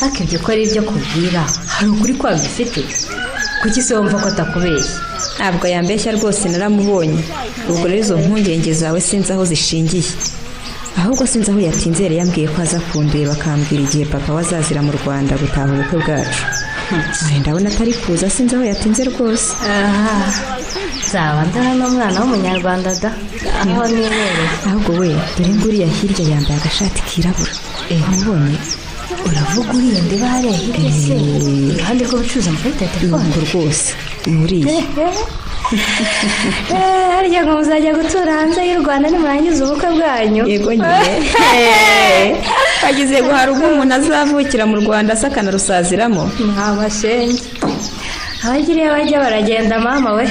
ariko ibyo ko ari ibyo kubwira hari ukuri kwabyo ufite kuki se wumva ko atakubeshya
ntabwo yambeshya rwose naramubonye ubwo rero izo mpungenge zawe sinzi aho zishingiye ahubwo sinzi aho yatinzere yambwiye ko aza kundeba akambwira igihe papa we azazira mu rwanda gutaha ubukwe bwacu Ay, ndabona atari kuza sinzi aho yatinze rwose
aha nzaba ndara n'umwana w'umunyarwanda da niho nibereye
ahubwo we dore ngo uriya hirya yambaye agashati kirabura umubonye
uravuga uriye ndiba hariya hirya se iruhande rw'ubucuruzi amakarita ya telefone
ntabwo rwose ni uriya
Eh, harya ngo muzajya gutura hanze y'u rwanda nimurangiza ubukwe bwanyu
yego nyine wagize guhara ubwo umuntu azavukira mu rwanda asa akanarusaziramo
nta mashenge abagiriye bajya baragenda mama we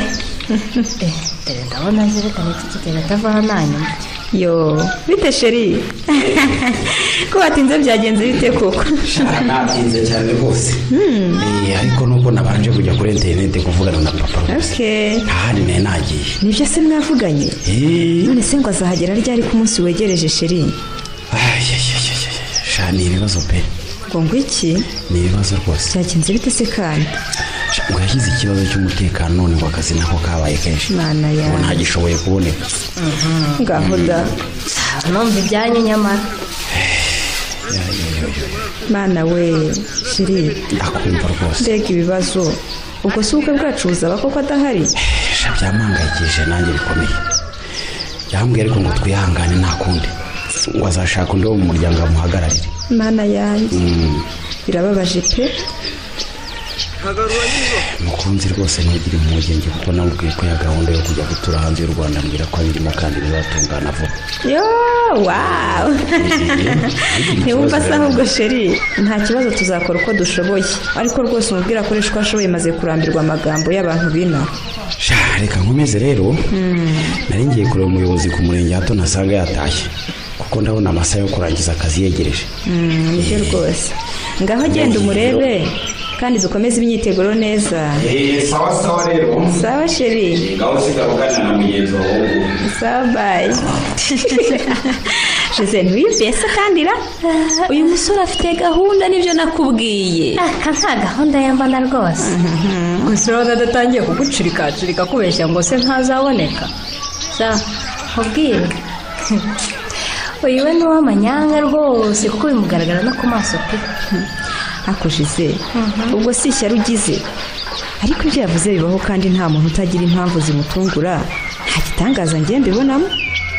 Eh, dore ndabona zerekana iki kigega atavaho nta nyuma
yo bite sheri ko watinze byagenze bite koko
shara nabyize cyane rwose Eh, ariko nuko nabanje kujya kuri interineti kuvugana na papa gusa
okay
nta handi nari nagiye
nibyo se mwavuganye
Eh,
none se ngo azahagera ryari ku munsi wegereje sheri
ay, ay, ay, ay, ay, ay. sha ni ibibazo pe
ngo ngo iki
ni ibibazo rwose
byagenze bite se kandi
Sha, ngo yagize ikibazo cy'umutekano none ngo akazi nako kabaye kenshi
mana
ngo
yawe
ntagishoboye kuboneka
ngaho da
numva ibyanyu nyamara
mana we sheri
akumva rwose
mbega ibibazo ubwo si ubukwe bwacu buzaba koko adahari
sha byampangayikishije nanjye bikomeye yambwiye ariko ngo twihangane nta kundi ngo azashaka undi wo mu muryango amuhagararire
mana yanjye
Mm,
birababaje pe
mukunzi rwose ntugire impungenge kuko namubwiye ko ya gahunda yo kujya gutura hanze y'u rwanda mbwira ko abirimo kandi bizatungana vuba
yo wawu ntiwumva asa ahubwo sheri nta kibazo tuzakora uko dushoboye ariko rwose umubwira akoresha uko ashoboye maze kurambirwa amagambo y'abantu bino
sha reka nkomeze rero nari ngiye kureba umuyobozi ku murenge hato nasanga yatashye kuko ndabona amasaha yo kurangiza akazi yegereje
Mm, nibyo rwose ngaho genda umurebe kandi dukomeze imyiteguro neza
sawa sawa rero
sawa sheri
ngaho sigarukanira na mugenzi wawe
sawa bayi jose ntibibese kandi ra uyu musore afite gahunda nibyo nakubwiye
aka nta gahunda yambana rwose gusa urabona adatangiye kugucurikacurika kubeshya ngo se ntazaboneka za mubwire uyu we ni uw'amanyanga rwose kuko bimugaragara no ku maso pe
akojeje ubwo si ishyari ugize ariko ibyo yavuze bibaho kandi nta muntu utagira impamvu zimutungura nta gitangaza ngiye mbibonamo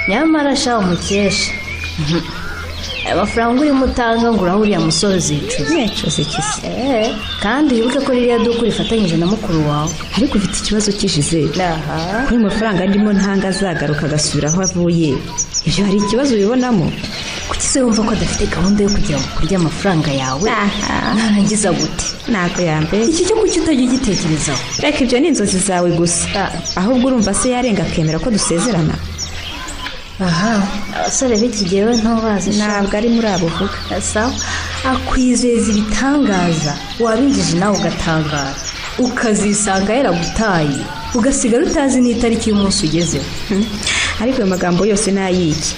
nyamara sha umukesha Mhm. aya mafaranga urimo utanga ngo uraho uriya musore uzicuza
mwecoze kisi
Eh, kandi wibuke ko ririya duka urifatanyije na mukuru wawe
ariko ufite ikibazo kishize
aha
kuri ayo mafaranga ndimo ntanga azagaruka agasubira aho avuye ibyo hari ikibazo ubibonamo
kuki se wumva ko adafite gahunda yo kugira ngo kurya amafaranga yawe narangiza gute
ntabwo yambaye
iki cyo kuki utajya ugitekerezaho
reka ibyo ni inzozi zawe gusa ahubwo urumva se yarenga akemera ko dusezerana
aha abasore b'iki gihe we ntubazi
ntabwo ari muri abo uvuga
sawa akwizeza ibitangaza wabinjije nawe ugatangara ukazisanga yaragutaye ugasigara utazi n'itariki y'umunsi ugezeho
ariko ayo magambo yose ni ay'iki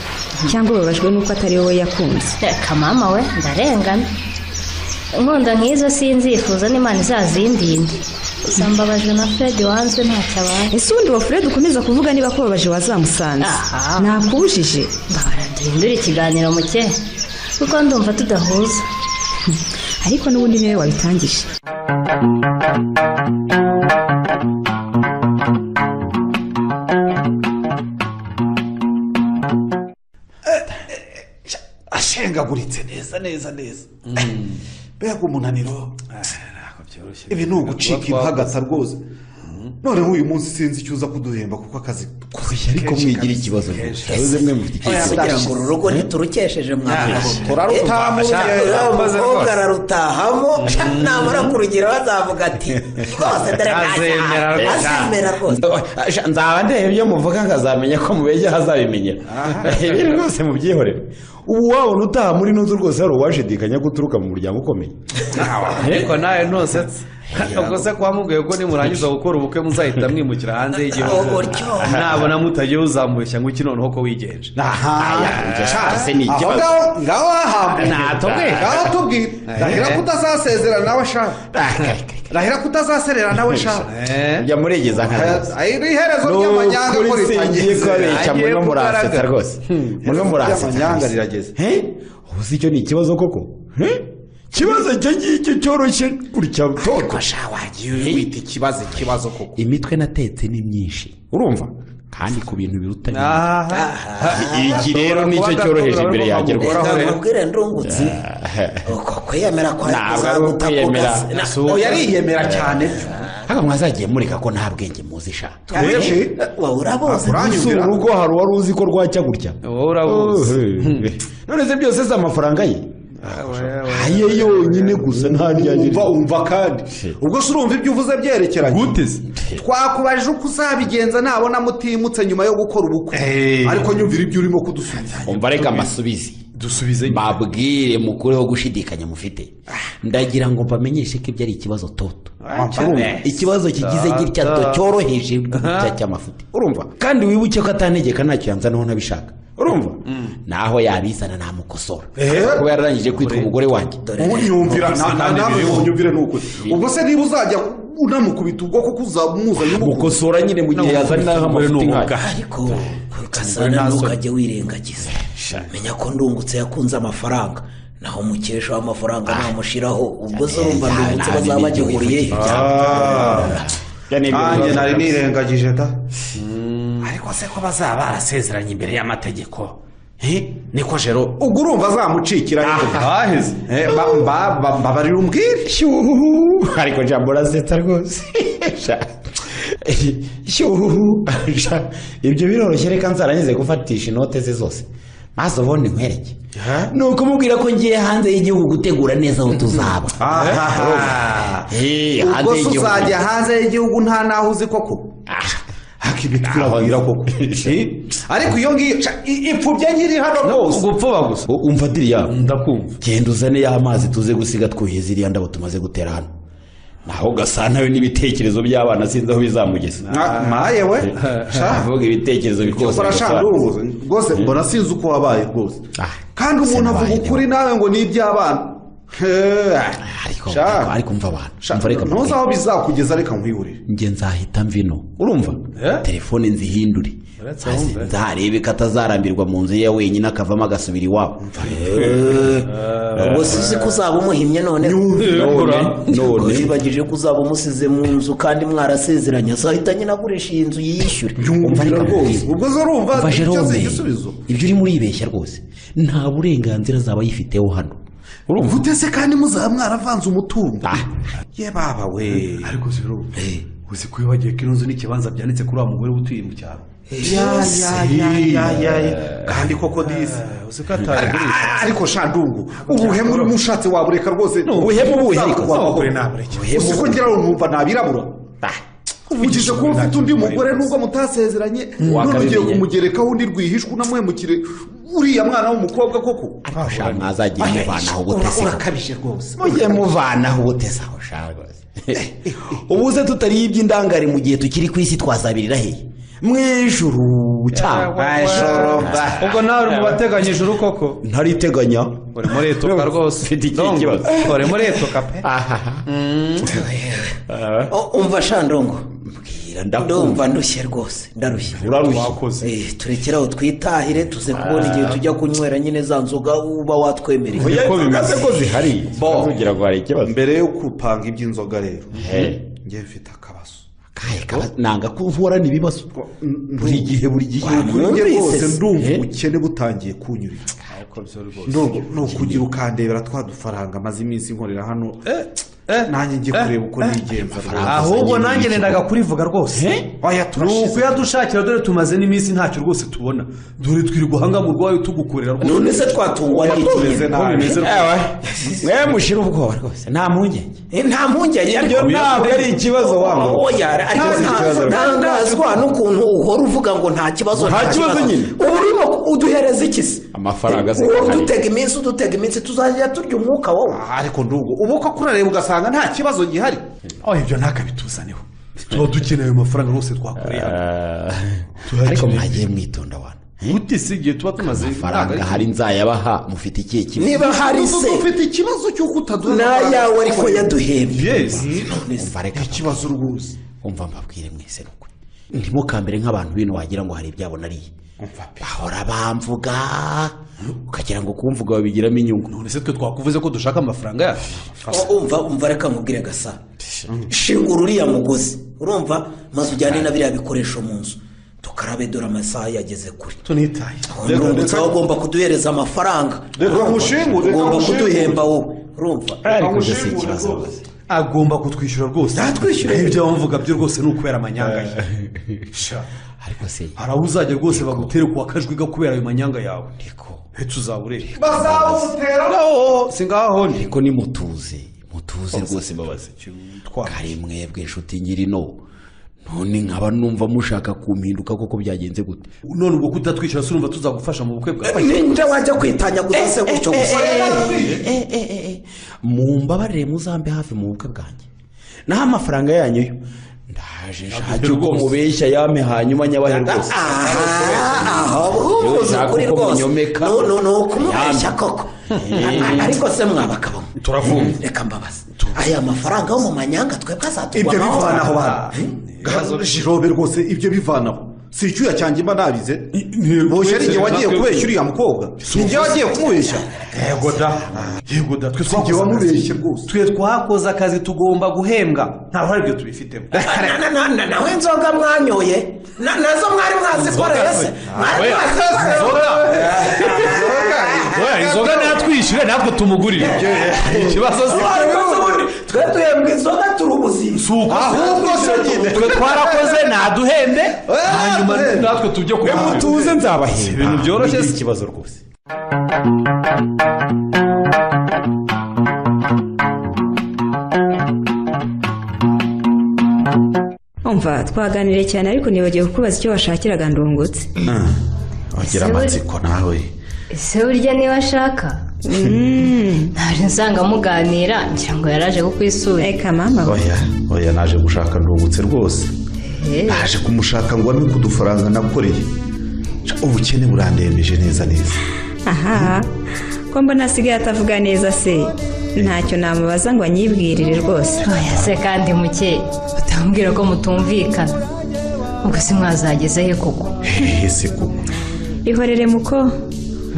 cyangwa ubabajwe n'uko atari wowe yakunze
reka mama we ndarengana inkonda nk'izo sinzifuza n'imana izazindinde gusa mbabajwe na fred wanzwe ntacyo abaye
ese ubundi uwo fred ukomeza kuvuga niba kubabaje wazamusanze
Aha.
nakubujije
mbabara duhindure ikiganiro muke kuko ndumva tudahuza
ariko n'ubundi niwe wabitangije
ashengaguritse neza neza neza mbega umunaniro ibi ni ugucika impagata rwose noneho uyu munsi sinzi icyo uza kuduhemba kuko akazi
ariko mwigira ikibazo
yabuze mwe mufite
kugira ngo uru rugo ntiturukesheje mwamuze umukobwa ararutahamo namara kurugira bazavuga ati rwose dore
Azemera
ntacyaha."
rwose.
azemera rwose
Sha, nzaba ndeba ibyo muvuga nkazamenya ko mubegera hazabimenyera ibi rwose mubyihorere ubu wabona utaha muri ino nzu rwose hari uwashidikanya ko uturuka mu muryango ukomeye
ariko nawe ntusetse ubwo se kuba mubwiye ko nimurangiza gukora ubukwe muzahita mwimukira hanze
Oh,
y'igihugu
utyo.
ntabona mutagiye uzambeshya ngo iki noneho ko wigenje
aho ngaho ngaho hahambuye
Natubwire.
ngaho tubwire rahira ko utazasezerana nawe ashaka rahira ko utazaserera nawe ashaka
jya muregeza nka
ari iherezo ry'amanyanga ko
Nukuri singiye
ritangiye
kubabica
Agiye
muno murasetsa
kugaragara.
rwose muno
ry'amanyanga
murasetsa
rirageze
Eh? ubu si icyo ni ikibazo koko Eh? ikibazo icyo ngicyo cyoroshye gutya toto
wagiye wita ikibazo ikibazo koko
imitwe natetse ni myinshi urumva kandi ku bintu biruta iki
Ashobora
rero nicyo
kuba
cyoroheje
adakunda
imbere
kuva
yanjye
mu
rwose
Uhoraho rero.
ndamubwire ndungutse uko kwiyemera ko
Ntabwo ari ukwiyemera.
yariyemera cyane
hano mwazagiye mureka ko nta bwenge muzi sha
wowe uraboze
si urugo hari uwari uzi ko rwacya gutya
wowe urabuze
none se byose si amafaranga ye aye yonyine gusa nta ryanje
umva umva kandi ubwo se urumva ibyo uvuze byerekeranye
gute se
twakubajije uko uzabigenza nabona mutimutse nyuma yo gukora ubukwe ariko nyumvira ibyo urimo kudusubiza
umva reka amasubizi
dusubize
babwire mukureho gushidikanya mufite ndagira ngo mbamenyeshe ko ibyo ari ikibazo toto urumva ikibazo kigize gitya to cyoroheje gutya cy'amafuti urumva kandi wibuke ko atantegeka ntacyo yanzanaho nabishaka urumva naho yabizana namukosora kuba yararangije kwitwa umugore wanjye
ubu nyumvira nta- nta- nawe ngo unyumvire ni ukuri ubwo se niba uzajya unamukubita ubwoko ko uzamuzanye
mukosora nyine mu gihe yazaniraho amafuti nkayo
ariko gasana ntukajye wirengagiza menya ko ndungutse yakunze amafaranga naho umukesha w'amafaranga namushiraho ubwo se urumva ndungutse bazaba bagihuriye he?
nanjye nari nirengagije da
ariko se ko bazaba barasezeranye imbere y'amategeko Eh? niko jero ubwo urumva azamucikira
ahaheze
Eh, ba- ba- ba- mbabarira umbwire
shyuhu ariko jambo urasetsa rwose Sha. shyuhu Sha. ibyo biroroshye reka nzarangize gufatisha inote ze zose maze ubundi nkwereke ni ukumubwira ko ngiye hanze y'igihugu gutegura neza aho tuzaba Eh,
ubwo
hanze
se
y'igihugu
uzajya hanze y'igihugu nta naho uzi koko
twirabwira koko
ariko iyo ngiyo ca- i- ipfubye nkiri hano rwose
gupfuba gusa
umva diriya
ndakumva
genda uzane ya mazi tuze gusiga twuhiye ziriya ndabo tumaze gutera hano naho ugasana we n'ibitekerezo by'abana sinzi aho bizamugeza
Nka- maye we Sha.
avuga ibitekerezo byose
Ukora
gusa.
sha ndunguze. rwose mbona sinzi uko wabaye rwose
Ah,
kandi
se
umuntu avuga
wabaye
ukuri nawe ngo ni iby'abana Eh,
ariko
Sha.
ariko- ariko umva abantu
Sha,
umva reka
ntuzi aho
mvuge.
bizakugeza reka nkwihurire
njye nzahita mvino urumva telefone nzihindure Hasi nzarebe ko atazarambirwa mu nzu ye wenyine akavamo agasubira iwabo
ubwo se uzi ko uzaba umuhimye none
none
wibagije ko uzaba umusize mu nzu kandi mwarasezeranye azahita nyine agurisha iyi nzu yiyishyure
umva reka
rwose ubwo zo urumva
umva
icyo
jerome
si igisubizo
ibyo urimo uribeshya rwose nta burenganzira azaba yifiteho hano urumva
ute se kandi muzaba mwaravanze umutungo
Ah,
ye baba we
ariko si rero uzi ko wibagiwe ko ino nzu n'ikibanza byanditse kuri wa mugore utuye mu cyaro
ya ya ya ya ya ya. kandi koko dizi
uzi ko atarigurisha
Ah, ariko shandungu ubuhemu urimo ushatse wabureka rwose
ubuhemu ubuhe ariko?
abagore nabureke gusa uko ngira ngo numva nabirabura uvugije kuba ufite undi mugore nubwo mutasezeranye none ugiye
Wakabimenye.
kumugerekaho undi rwihishwa unamuhemukire uriya mwana w'umukobwa koko
ariko sha mwazagiye muvanaho ubute se koko?
urakabije rwose
mujye muvanaho ubuteza aho ushaka ubuze tutariye iby'indangare mu gihe tukiri ku isi twazabirira hehe
mu ijuru cyangwa ijoro
ubwo nawe uri mu bateganya ijuru koko
ntariteganya
uri muri etoka rwose
Mfite ikindi
Ndongo,
kibazo.
uri muri etoka pe
umva sha ndongo ndumva ndushye rwose ndarushye Eh, turekere aho twitahire tuze kubona igihe tujya kunywera nyine za nzoga uba watwemereye
Oya, Uko bimeze. nzoga se ko zihari?
ntugira ngo hari ikibazo mbere yo gupanga iby'inzoga rero ngiye mfite akabazo
nanga ko uhorana ibibazo
buri gihe buri gihe kuri njye rwose ndumva ubukene butangiye kunyurira Ndumva ni ukugira ukandebera twa dufaranga maze iminsi nkorera hano nanjye ngiye kureba uko nigenza rwose.
ahubwo nanjye nendaga kurivuga rwose ni ukuyadushakira dore tumaze n'iminsi ntacyo rwose tubona dore twiri guhanga mu rwayo tugukorera rwose
none se twatungwa n'iki nyine?
Ko bimeze rwose.
Ewe, mwe mushira ubwoba rwose nta mpungenge
Eh, nta mpungenge ariko
Ibyo ntabwo ari ikibazo wabo.
oya ariko
Ntabwo ari
nta-
ikibazo.
ntangazwa n'ukuntu uhora uvuga ngo nta kibazo
Nta kibazo nyine.
uba urimo uduhereza iki se
amafaranga se
Uwo
kakari.
dutega iminsi udutega iminsi tuzajya turya umwuka wowe
ariko ndubwo ubu ko kurareba ugasanga nta kibazo gihari
aho ibyo ntakabituzaneho tuba dukeneye ayo mafaranga rwose twakoreye hano
ariko mwagiye mwitonda wana
gute si igihe tuba tumaze
amafaranga hari nzayabaha mufite ikihe kimwe
niba hari
Ubu
se
dufite ikibazo cy'uko utaduha
n'ayawe ariko
amafaranga.
yaduhembye
umva reka
ikibazo rwose
umva mbabwire mwese ni ukuri ntimukambere nk'abantu bino wagira ngo hari ibyabo nariye bahora bamvuga ukagira ngo kumvuga babigiramo inyungu
none se twe twakuvuze ko dushaka amafaranga yacu
O- umva umva reka nkubwire gasa shingura uriya mugozi urumva maze ujyane na biriya bikoresho mu nzu tukarabe dore amasaha yageze kure
tunitaye
urungutse aho ugomba kuduhereza amafaranga
reka ngushingure reka
ugomba
ngushingure.
kuduhemba wowe urumva
ariko ibyo si ikibazo rwose
agomba kutwishyura rwose yatwishyura ibyo bamuvuga byo rwose ni ukubera amanyanga ye Sha,
ariko se
hari aho uzajya rwose bagutere kuwa kajwi ga kubera ayo manyanga yawe
ariko
ntetse uzabure
bazawutera
si ngaho ni
ariko ni mutuze mutuze rwose mbabazi kare mwebwe inshuti nyirino none nkaba numva mushaka kumpinduka koko byagenze gute
none ubwo kutatwishyura si urumva tuzagufasha mu bukwe bwawe
ninde wajya kwitanyaguza se gutyo gusa
Eh, eh, eh, eh. mumbabarire muzambe hafi mu bukwe bwanjye naho amafaranga yanyu yo ndaje nshake uko
rwose.
mubeshya yame hanyuma nyabahe rwose
aha ubuvuze
Yonshaka
ukuri
uko
rwose
munyomeka.
Nu- nu- ni ukumubeshya koko A- ariko se mwabakabamo
turavumva
reka mbabaze aya mafaranga yo mu manyanga twebwe
ibyo
azatugwamo
bivanaho bana jirobe rwose ibyo bivanaho si icyuya cyanjye mba nabize boshye ari igihe wagiye kubeshya uriya mukobwa si igihe wagiye kumubeshya
yego da yego da twe
si igihe
twakoze akazi
wamubeshye rwose
twe twakoze akazi tugomba guhembwa ntabwo ari byo tubifitemo
Na- na- na- na- nawe nzoga mwanyoye Na- nazo mwari mwazikoreye se mwari
inzoga natwishyure natwe tumugurire ikibazo si
mwazikoreye twe duhembwa inzoga turi ubuzima
si uko
ahubwo se nyine
twe twarakoze naduhembe hanyuma natwe tujye kubona
mutuze nzabahemba
ibintu byoroshye
Ni
si-
ikibazo rwose
umva twaganiriye cyane ariko nibagiwe kukubaza icyo washakiraga ndungutse
ugira amatsiko nawe
ese burya niba ashaka ntabwo nsanga muganira ngira ngo yaraje kukwisura
reka mama we.
oya oya naje gushaka ndungutse rwose naje kumushaka ngo ame kudufaranga nakoreye ubukene burandembeje neza neza
aha ko mbona asigaye atavuga neza se ntacyo namubaza ngo anyibwirire rwose
oya se kandi muke utambwira ko mutumvikana ubwo se mwazageze he koko
hehe se koko
ihorere muko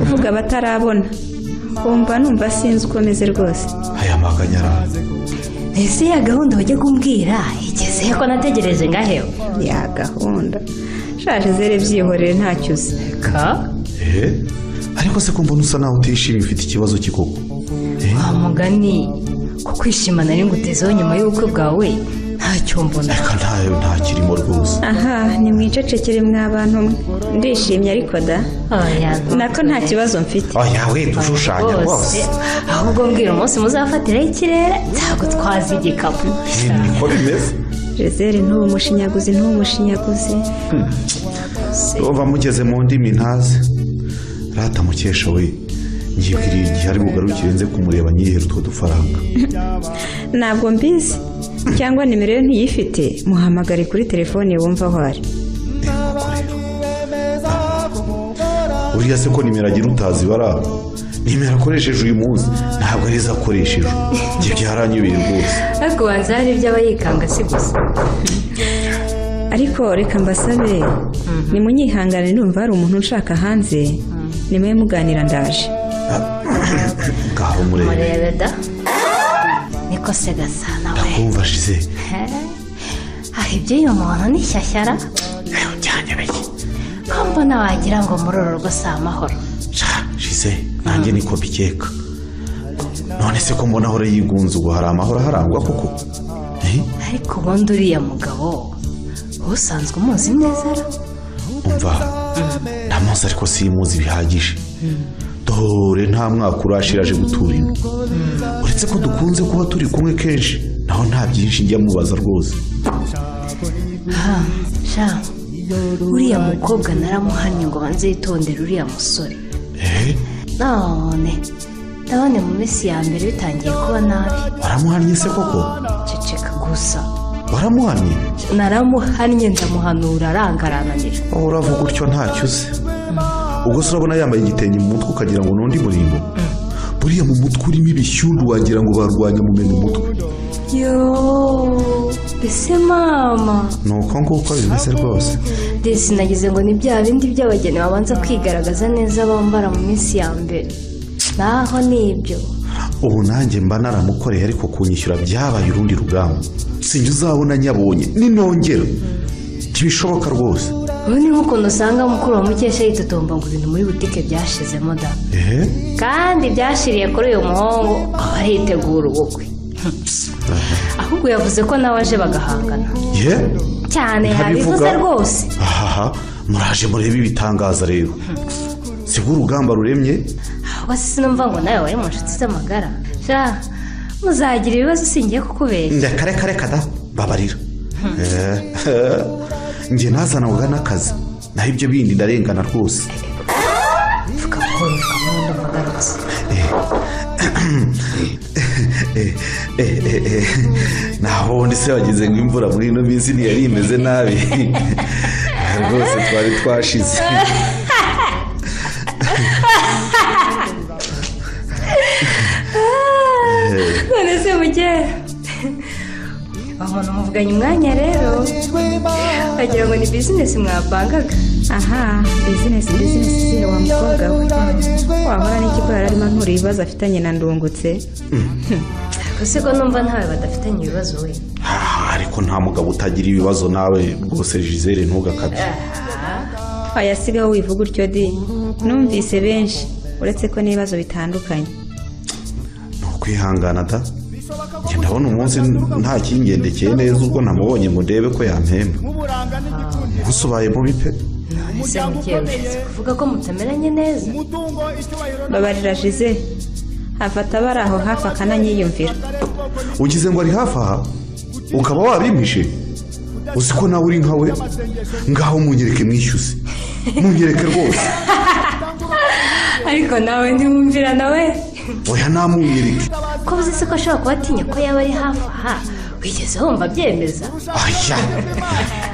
uvuga abatarabona wumva numva sinzi uko ameze rwose
aya maganyarazi
ese ya gahunda wajya kumbwira igeze he ko nategereje ngahewe
ya gahunda shaje zere byihorere ntacyo uzi
ka
ehe ariko se kumbona usa nawe utishimye ufite ikibazo kikoko
wa mugani ko kwishimana ari ngutezeho nyuma y'ubukwe bwawe ntacyo mbona
reka ntayo ntakirimo rwose
aha nimwicecekere mwa bantu mwe ndishimye ariko da
oya
nako nta kibazo mfite
oya we dushushanya rwose
ahubwo mbwira umunsi muzafatiraho ikirere ntabwo twazi igikapu
niko bimeze
jezere ntubumushinyaguzi ntubumushinyaguzi
uba mugeze mu ndimi ntazi rata mukesha we ngibwiriye igihe ari bugarukire nze kumureba nyihere utwo dufaranga
ntabwo mbizi cyangwa nimero ye ntiyifite muhamagare kuri telefone wumva aho ari
buriya se ko nimero agira utazi bara nimero akoresheje uyu munsi ntabwo arizo akoresheje ibyo byaranyubeye rwose
ariko ubanza hari ibyo aba yikanga si gusa
ariko reka mbasabe nimunyihangane numva hari umuntu unshaka hanze nimwe muganira ndaje
ngaho murebe
murebe da niko se gasa nawe
ndakumva shize
aha iby'uyu muntu ni shyashyara
byanyobeye
ko mbona wagira ngo muri uru rugo si amahoro
shize nanjye niko mbikeka none se ko mbona ahora yigunze ubwo hari amahoro aharangwa koko
ariko ubundi uriya mugabo usanzwe umuzi neza ra
umva ndamuzi ariko simuzi bihagije dore nta mwaka urashira aje gutura ino uretse ko dukunze kuba turi kumwe kenshi naho nta byinshi njya mubaza rwose
aha sha uriya mukobwa naramuhannye ngo banze yitondere uriya musore none ndabona mu minsi ya mbere bitangiye kuba nabi
waramuhannye se koko
ceceka gusa
waramuhannye
naramuhannye ndamuhanura arangarananira
wowe uravuga utyo ntacyo uzi ubwo se urabona yambaye igitenge mu mutwe ukagira ngo n'undi murimbo buriya mu mutwe urimo ibishyundo wagira ngo barwanya mumena umutwe
yo ese mama
ni uko nguko bimeze rwose
desi nagize ngo ni bya bindi by'abageni babanza kwigaragaza neza bambara mu minsi ya mbere naho ni ibyo
ubu nanjye mba naramukoreye ariko kunyishyura byabaye urundi rugamba sinjye uzabona nyabonye ninongera ntibishoboka rwose
ubu ni nk'ukuntu usanga mukuru wa mukesha yitotomba ngo ibintu muri butike byashizemo da
ehe
kandi byashiriye kuri uyu muhungu aba yitegura ubukwe ahubwo yavuze ko nawe aje bagahangana
ye
cyane yabivuze
Ntabivuga.
rwose
ahaha muraje murebe ibitangaza rero si bwo urugamba ruremye
ahubwo sinumva ngo nawe wari mu nshuti z'amagara sha muzagira ibibazo singiye kukubeshya
ndakareka reka da babarira Eh, njye nazanaga n'akazi naho ibyo bindi ndarengana rwose Eh, eh, eh, eh. naho ubundi se wagize ngo imvura muri ino minsi ntiyari imeze nabi rwose twari twashize
none se mujye umuntu muvuganye umwanya rero wagira ngo ni bizinesi mwapangaga
aha bizinesi bizinesi ziriya wa mukobwa we wahora n'ikigwara arimo antura ibibazo afitanye na ndungutse
ariko se ko numva ntawe badafitanye ibibazo we
Ah, ariko nta mugabo utagira ibibazo nawe rwose jizere ntugakabye
wayasigaho wivuga utyo di numvise benshi uretse ko n'ibibazo bitandukanye
kwihangana da njye ndabona umunsi nta kingendekeye neza ubwo namubonye ngo ndebe ko yampemba umunsi ubaye mubi pe
none se mujye ushize kuvuga ko mutameranye neza
babarira jize hafata abari aho hafi akananyiyumvira
ugize ngo ari hafi aha ukaba wabimpishe uzi ko nawe uri nka we ngaho munyereke mwishyuze munyereke rwose
ariko nawe ntiwumvira nawe
oya namunyereke
ko uzi se ko ashobora kuba atinya ko yaba ari hafi aha wigeze wumva abyemeza
aya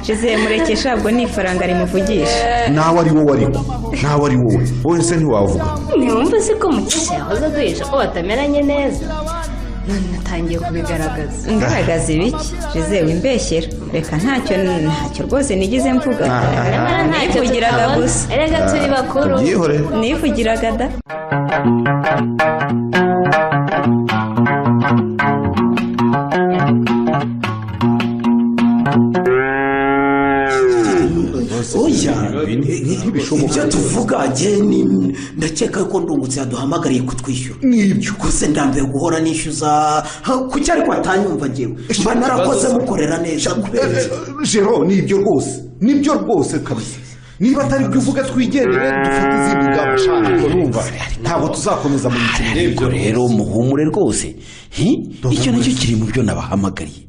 jize mureke shabwo ni ifaranga rimuvugisha
nawe ari wowe ariko nawe ari wowe wowe se ntiwavuga
ntiwumva se ko mukesha yahoze aduhisha ko batameranye neza none natangiye kubigaragaza
ngaragaza ibiki jize wimbeshyera reka ntacyo ntacyo rwose nigeze mvuga
nyamara ntacyo
nivugiraga
tutabona
gusa
erega turi bakuru
ubyihore
nivugiraga da
oya ibyo tuvuga njye ni- ndakeka ko ndungutse yaduhamagariye kutwishyura nibyo gusa ndambiwe guhora nishyuza ha, kuki ariko atanyumva njyewe mba narakoze mukorera neza kubera iki?
jero ni ibyo rwose ni byo rwose kabisa niba atari byo uvuga twigendere dufate izindi ngamba shaka ariko numva ntabwo tuzakomeza mu mikino
ariko rero muhumure rwose Hi? icyo nacyo kiri mu byo nabahamagariye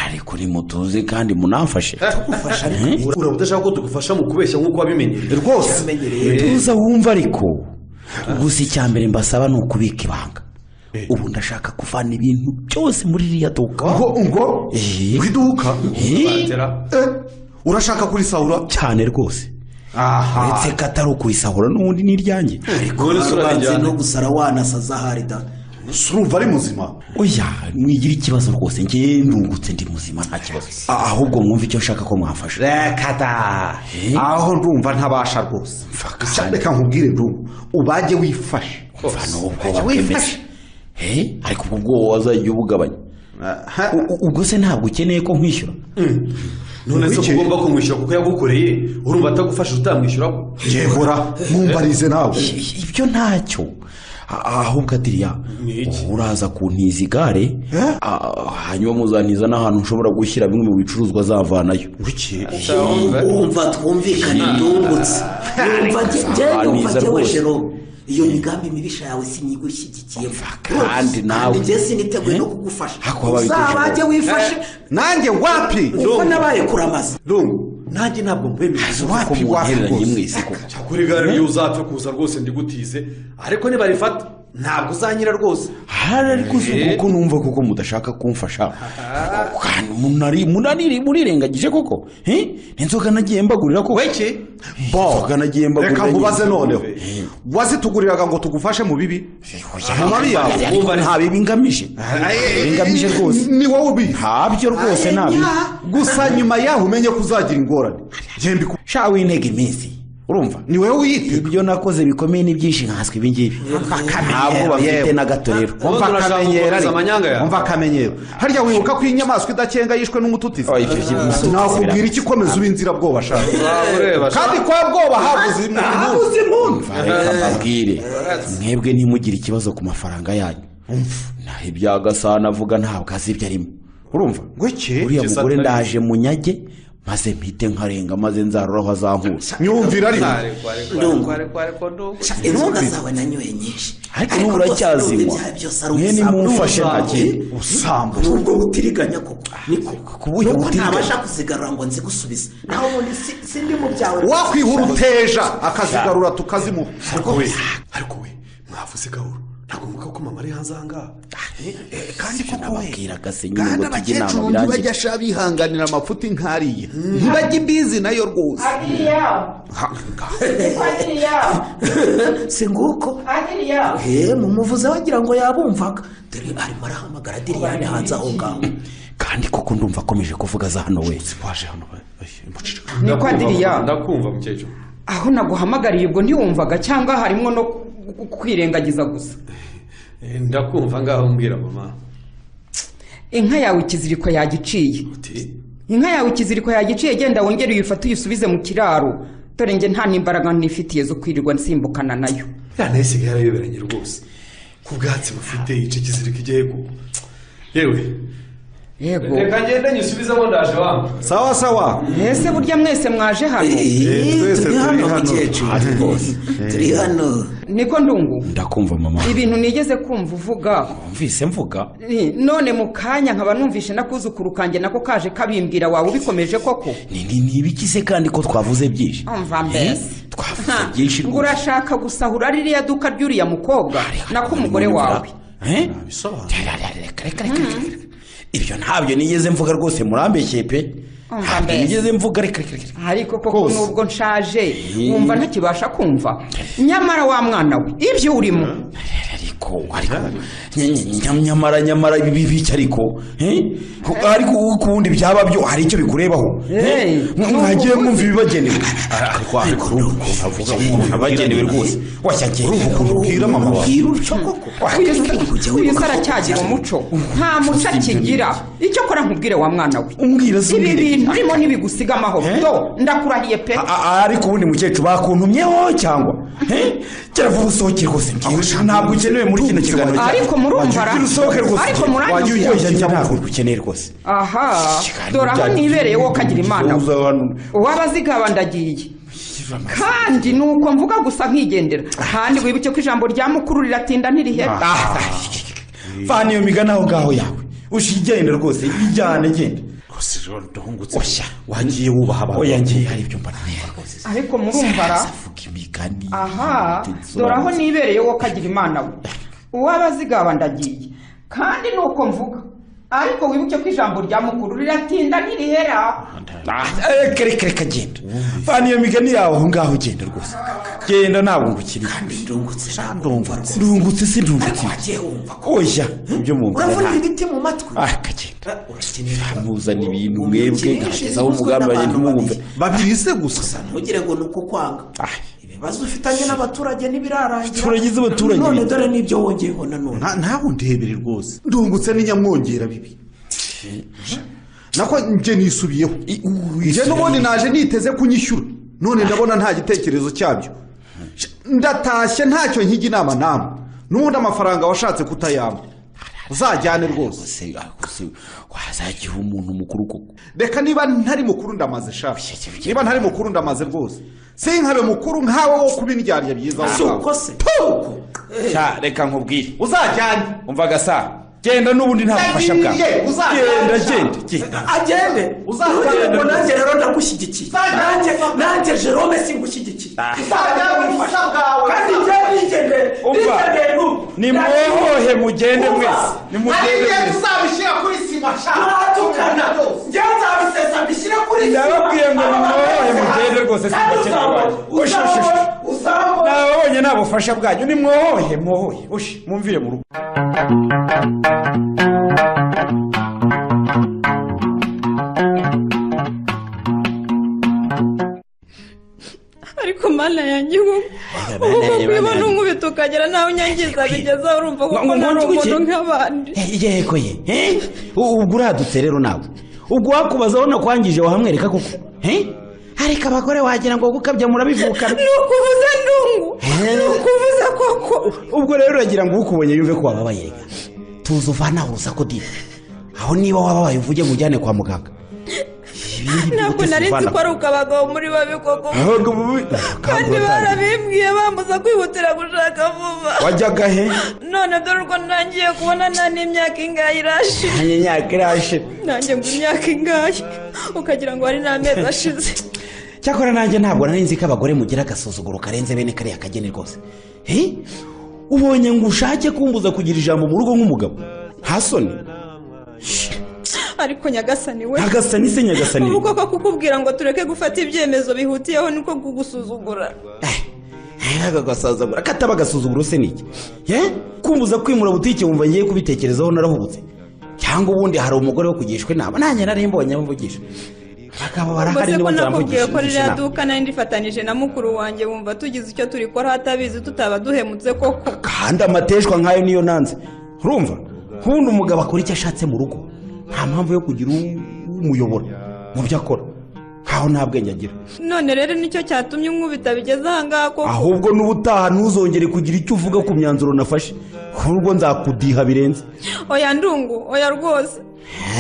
ariko nimutuze kandi munafashe
ufasha ariko
uraba udashaka ko tugufasha mu kubeshya nk'uko wabimenyereye
rwose tuza wumva ariko gusa icya mbere mbasaba ni ukubika ibanga ubu ndashaka kuvana ibintu byose muri ririya duka
ngo ngo
Eh.
mu iduka
Hi?
batera
Eh, urashaka kurisahura
cyane rwose uretse ko atari ukuyisahura n'ubundi ni iryanjye
ariko barubanze no gusara wanasaza ahari da
surumva ari muzima
oya mwigira ikibazo rwose njye ndungutse ndi muzima nta kibazo ahubwo mwumva icyo nshaka ko mwafasha
rekata aho ndumva ntabasha rwose Gusa reka nkubwire ndumva ubage wifashe
mvana ubwoba bwemeze ariko ubwo bwoba wazajya ubugabanya U- u- ubwo se ntabwo ukeneye ko nkwishyura
none se
Wicaye.
ugomba kumwishyura kuko yagukoreye urumva atagufashije utamwishyura ko
yehora mwumbarize nawe
ibyo ntacyo A- ahubwo adiriya uraza kuntiza igare a- hanyuma muzantiza n'ahantu nshobora gushyira bimwe mu bicuruzwa zavanayo
umva twumvikane ndungutse yumva njyewe
Sahani
yumva
iza
njyewe
rwose.
jero iyo migambi mibisha yawe sinigushyigikiye
kandi nawe-
njye siniteguye no kugufasha
Hako wabaye igihe
uzabajye
ushobora.
wifashe
nanjye wapi
uko nabaye kuramaza
Ndumva.
nanjye ntabwo mbemeye
ko muhereranye mwese koko
kuri gare iyo uzapfa kuza rwose ndigutize ariko nibarifata
ntabwo uzanyira rwose
hari ariko si
Eh.
kuko numva koko mudashaka kumfasha Kandi munari- munaniri- murirengagije koko Eh? inzoga nagiye mbagurira koko iki inzoga nagiye mbagurira
reka nkubaze
nyine.
noneho wazituguriraga ngo tugufashe mu bibi mu mabi yawe
Ariko nta bibi ngamije
Eh,
ngamije rwose
ni wowe ubizi
ntabyo rwose nabi
gusa nyuma yaho umenye ko uzagira ingorane Njye mbiku-
sha wintege iminsi urumva
ni wowe wiyite
ibyo nakoze bikomeye ni byinshi nkaswe ibi ngibi ntabwo bafite na gato rero
umva
turashaka
akamenyero
gukomeza
ariko.
amanyanga yawe.
umva akamenyero harya wibuka ko inyamaswa idakenga yishwe n'umututizi
Oh, ibyo by'i- Mututizi
nakubwira iki ukomeza ube inzirabwoba shaka kandi kwa bwoba habuze impunzi
reka mbabwire mwebwe ntimugire ikibazo ku mafaranga yanyu naho ibya gasana avuga ntabwo azi ibyo arimo urumva
Gweke,
uriya
Gisa
mugore
atari-
ndaje munyage maze mpite nkarenga maze nzarora aho azankura
myumvire ariko
inzoga zawe nanyoye nyinshi
Ariko n'ubu
rwose
uracyazinywa.
ndumva ibyaha byose ari
Mwe
ubusambo.
nimumfashe nta kintu.
usambu
ni ubwo butiriganya koko niko
kuburyo
nuko
butiriganya.
ntabasha kuzigarura ngo nzigusubize naho ubundi si- sindi mu byawe
wakwihura uteja akazigarura tukazimuha
ariko we ariko we mwavuze gahoro ntabwo mvuga ko mama ari hanze aha ngaha
kandi koko we
nababwiraga se nyine
kandi
ngo tujye inama
abakecuru
birangire
ntibajya bihanganira amafuti nk'ariya ntibajya imbizi nayo rwose
Adiriya, Adiriya,
si nguko
Adiriya.
he mumuvuze wagira ngo yabumvaga dore arimo arahamagara diriyane hanze aho ngaho
kandi koko ndumva akomeje kuvuga za hano we
waje hano muceceka
Niko Adiriya.
ndakumva mukecuru
Aho naguhamagariye ubwo ntiwumvaga cyangwa harimo no ku- ku- kwirengagiza gusa.
Eh, ndakumva ngaho mbwira mama
Inka yawe ikiziriko yagiciye.
uti
Inka yawe ikiziriko yagiciye genda wongere uyifate uyisubize mu kiraro. Dore njye nta n'imbaraga nifitiye zo kwirirwa nsimbukana nayo.
ya nayo isigaye yarayoberanye rwose ku bwatsi bufite igice kizirika igihego yewe
Yego.
ngende nyisubizemo ndaje wangu
sawa sawa
Ese burya mwese mwaje hano?
Eh, turi
twese turi
hano
hano.
mukecuru turi hano
Niko ndungu.
ndakumva mama
Ibintu nigeze kumva uvuga.
mvise mvuga
Ni- none mu kanya nkaba numvishe nakuzukuru kanjye nako kaje kabimbwira wawe ubikomeje koko
ni ni ni ibiki se kandi ko twavuze byinshi
umva
Eh, twavuze byinshi
ngo
rwose
urashaka gusahura ririya duka ry'uriya mukobwa nako umugore wawe
Eh? Reka, reka, reka, reka, reka, reka. ibyo ntabyo nigeze mvuga rwose murambekeye pe
Umva
ntabyo
mbese.
nigeze mvuga reka reka reka
ariko koko
Rwose.
nubwo nshaje wumva ntakibasha kumva nyamara wa mwana we ibyo urimo
ariko ariko nya- nya- nya- nyamara nyamara ibi biki ariko eh? ariko ku wundi byaba byo hari icyo bikurebaho
Eh,
Eh? Mwa- mwagiye mwumva ibibagenewe ariko ariko urumva ukuntu avuga umuntu abagenewe rwose washyakeye urumva ukuntu ubwira mama wawe
bwira utyo koko Ujya
uyu
wibuka
se aracyagira umuco nta muco akigira icyo akora nkubwire wa mwana we
umbwira se
ibi
umbwire.
bintu urimo ntibigusiga amahoro
Eh?
do ndakurahiye pe
A- a- ariko ubundi mukecuru bakuntumyeho cyangwa eh? kera vuba usohoke rwose mbwira ntabwo ukenewe muri kino kiganiro cyacu.
Ariko murumva
Wagira
ra-
usohoke rwose
ariko muranyuzura.
Wagira uyirya njya ntabwo ukeneye rwose
aha
Ikiganiro
dore aho
cyacu
nibereye wowe ukagira
cy'ubuvuzi
imana we
abantu-
uw'abazigaba ndagiye kandi ni uko mvuga gusa nkigendera kandi wibuke ko ijambo rya mukuru riratinda ntirihera
Ah, vana iyo migani aho ngaho yawe ushigenda rwose ijyane genda oya wagiye wubaha abantu oya ngiye hari ibyo mbona rwose
ariko murumvara
avuga imigani
aha dore aho nibereye wowe ukagira imana we uw'abazigaba ndagiye kandi ni uko mvuga ariko wibuke ko ijambo rya mukuru riratinda ntirihera
Ah, reka reka reka genda vana iyo migani yawe aho ngaho ugenda rwose genda ntabwo ngukiriye ndungutse ndungutse si ndungutse oya ibyo mu
urabona ibiti mu matwi
akagenda muzana ibintu mwebwe ngagezaho umugambi bagenda mubumve
babiri se gusa
ntugire ngo ni uko kwanga ibibazo ufitanye n'abaturage ntibirarangira
Turagize abaturage
none
bita.
dore n'ibyo wongeyeho nanone
ntabwo ndebere rwose ndungutse n'inyamwongera bibi nako njye nisubiyeho njye n'ubundi naje niteze kunyishyura none ndabona nta gitekerezo cyabyo ndatashye ntacyo nkiga inama namwe n'ubundi amafaranga washatse kutayampa uzajyane rwose
wazagiha umuntu mukuru koko
reka niba ntari mukuru ndamaze shaka niba ntari mukuru ndamaze rwose sinkabe mukuru nkawe wo kubindyarya byiza
Si uko
se
Sha, reka nkubwire
uzajyane
umva gasa genda n'ubundi nta bufasha bwawe genda genda genda
agende uzajya ngo nanjye rero ndagushyigikiye nanjye nanjye jerome singushyigikiye kandi njye nigende
umva
nigende n'ubu
nimwohohe mugende mwese nimugende
Ariye
mwese
tuzabishyira kuri sima turatukana njye nzabisesa mbishyire kuri sima
ndababwiye ngo nimwohohe mugende rwose
Kandi uzaba- uzaba-
nababonye nta bufasha bwanyu nimwohohe mwohohe ushe mumvire mu rugo
ariko mana yanjye ubu
mana
ubu
yanjye,
kubibona
mana yanjye.
n'umwibita ukagera nawe unyangiza bigeze aho urumva kuko
ngo- ngo
nari
nduke.
umuntu nk'abandi
yego ye eh? U- ubwo uradutse rero nawe ubwo wakubaza urabona kwangije wahamwereka koko eh? ariko abagore wagira ngo gukabya murabivukana
ni ukuvuza ndungu ni ukuvuza koko
ubwo rero uragira ngo ukubonye yumve ko wababaye reka tuza uvanaho urusaku dive aho niba wababaye uvuge ngo ujyane kwa muganga
ntabwo nari nzi ko ari uko abagabo muri babi koko
Ahubwo ubu-
kandi barabimbwiye bambuza kwihutira gushaka vuba
wajyaga he
none dore uko ntangiye kubona nta n'imyaka ingahe irashira
nanjye imyaka irashira
nanjye ngo imyaka ingahe ukagira ngo hari n'amezi ashize
cyakora nanjye ntabwo nari nzi ko abagore mugira agasuzuguro karenze bene kariya kageni rwose Eh? ubonye ngo ushake kumbuza kugira ijambo mu rugo nk'umugabo hasoni
ariko nyagasani we
Nyagasani se nyagasani?
ubu koko kukubwira ngo tureke gufata ibyemezo bihutiyeho niko kugusuzugura
aka gasuzuguro kataba agasuzuguro se ni iki Eh? kumbuza kwimura butike wumva ngiye kubitekerezaho narahubutse cyangwa ubundi hari umugore wo kugishwa inama nanjye nari mbonye amvugisha abagabo barahari
ubwo se ko
nibo
nakubwiye
nzamugisha
ko
ngisha
ririya
inama
duka nari ndifatanyije na mukuru wanjye wumva tugize icyo turi kora hatabizi tutaba duhemutse koko
kandi amateshwa nk'ayo niyo nanze urumva nk'ubundi umugabo akora icyo ashatse mu rugo nta mpamvu yo kugira u- umuyobora mu byo akora nkaho nta bwenge agira
none rero nicyo cyatumye umwubita bigeze ahangaha koko
ahubwo n'ubutaha ntuzongere kugira icyo uvuga ku myanzuro nafashe ahubwo nzakudiha birenze
oya ndungu oya rwose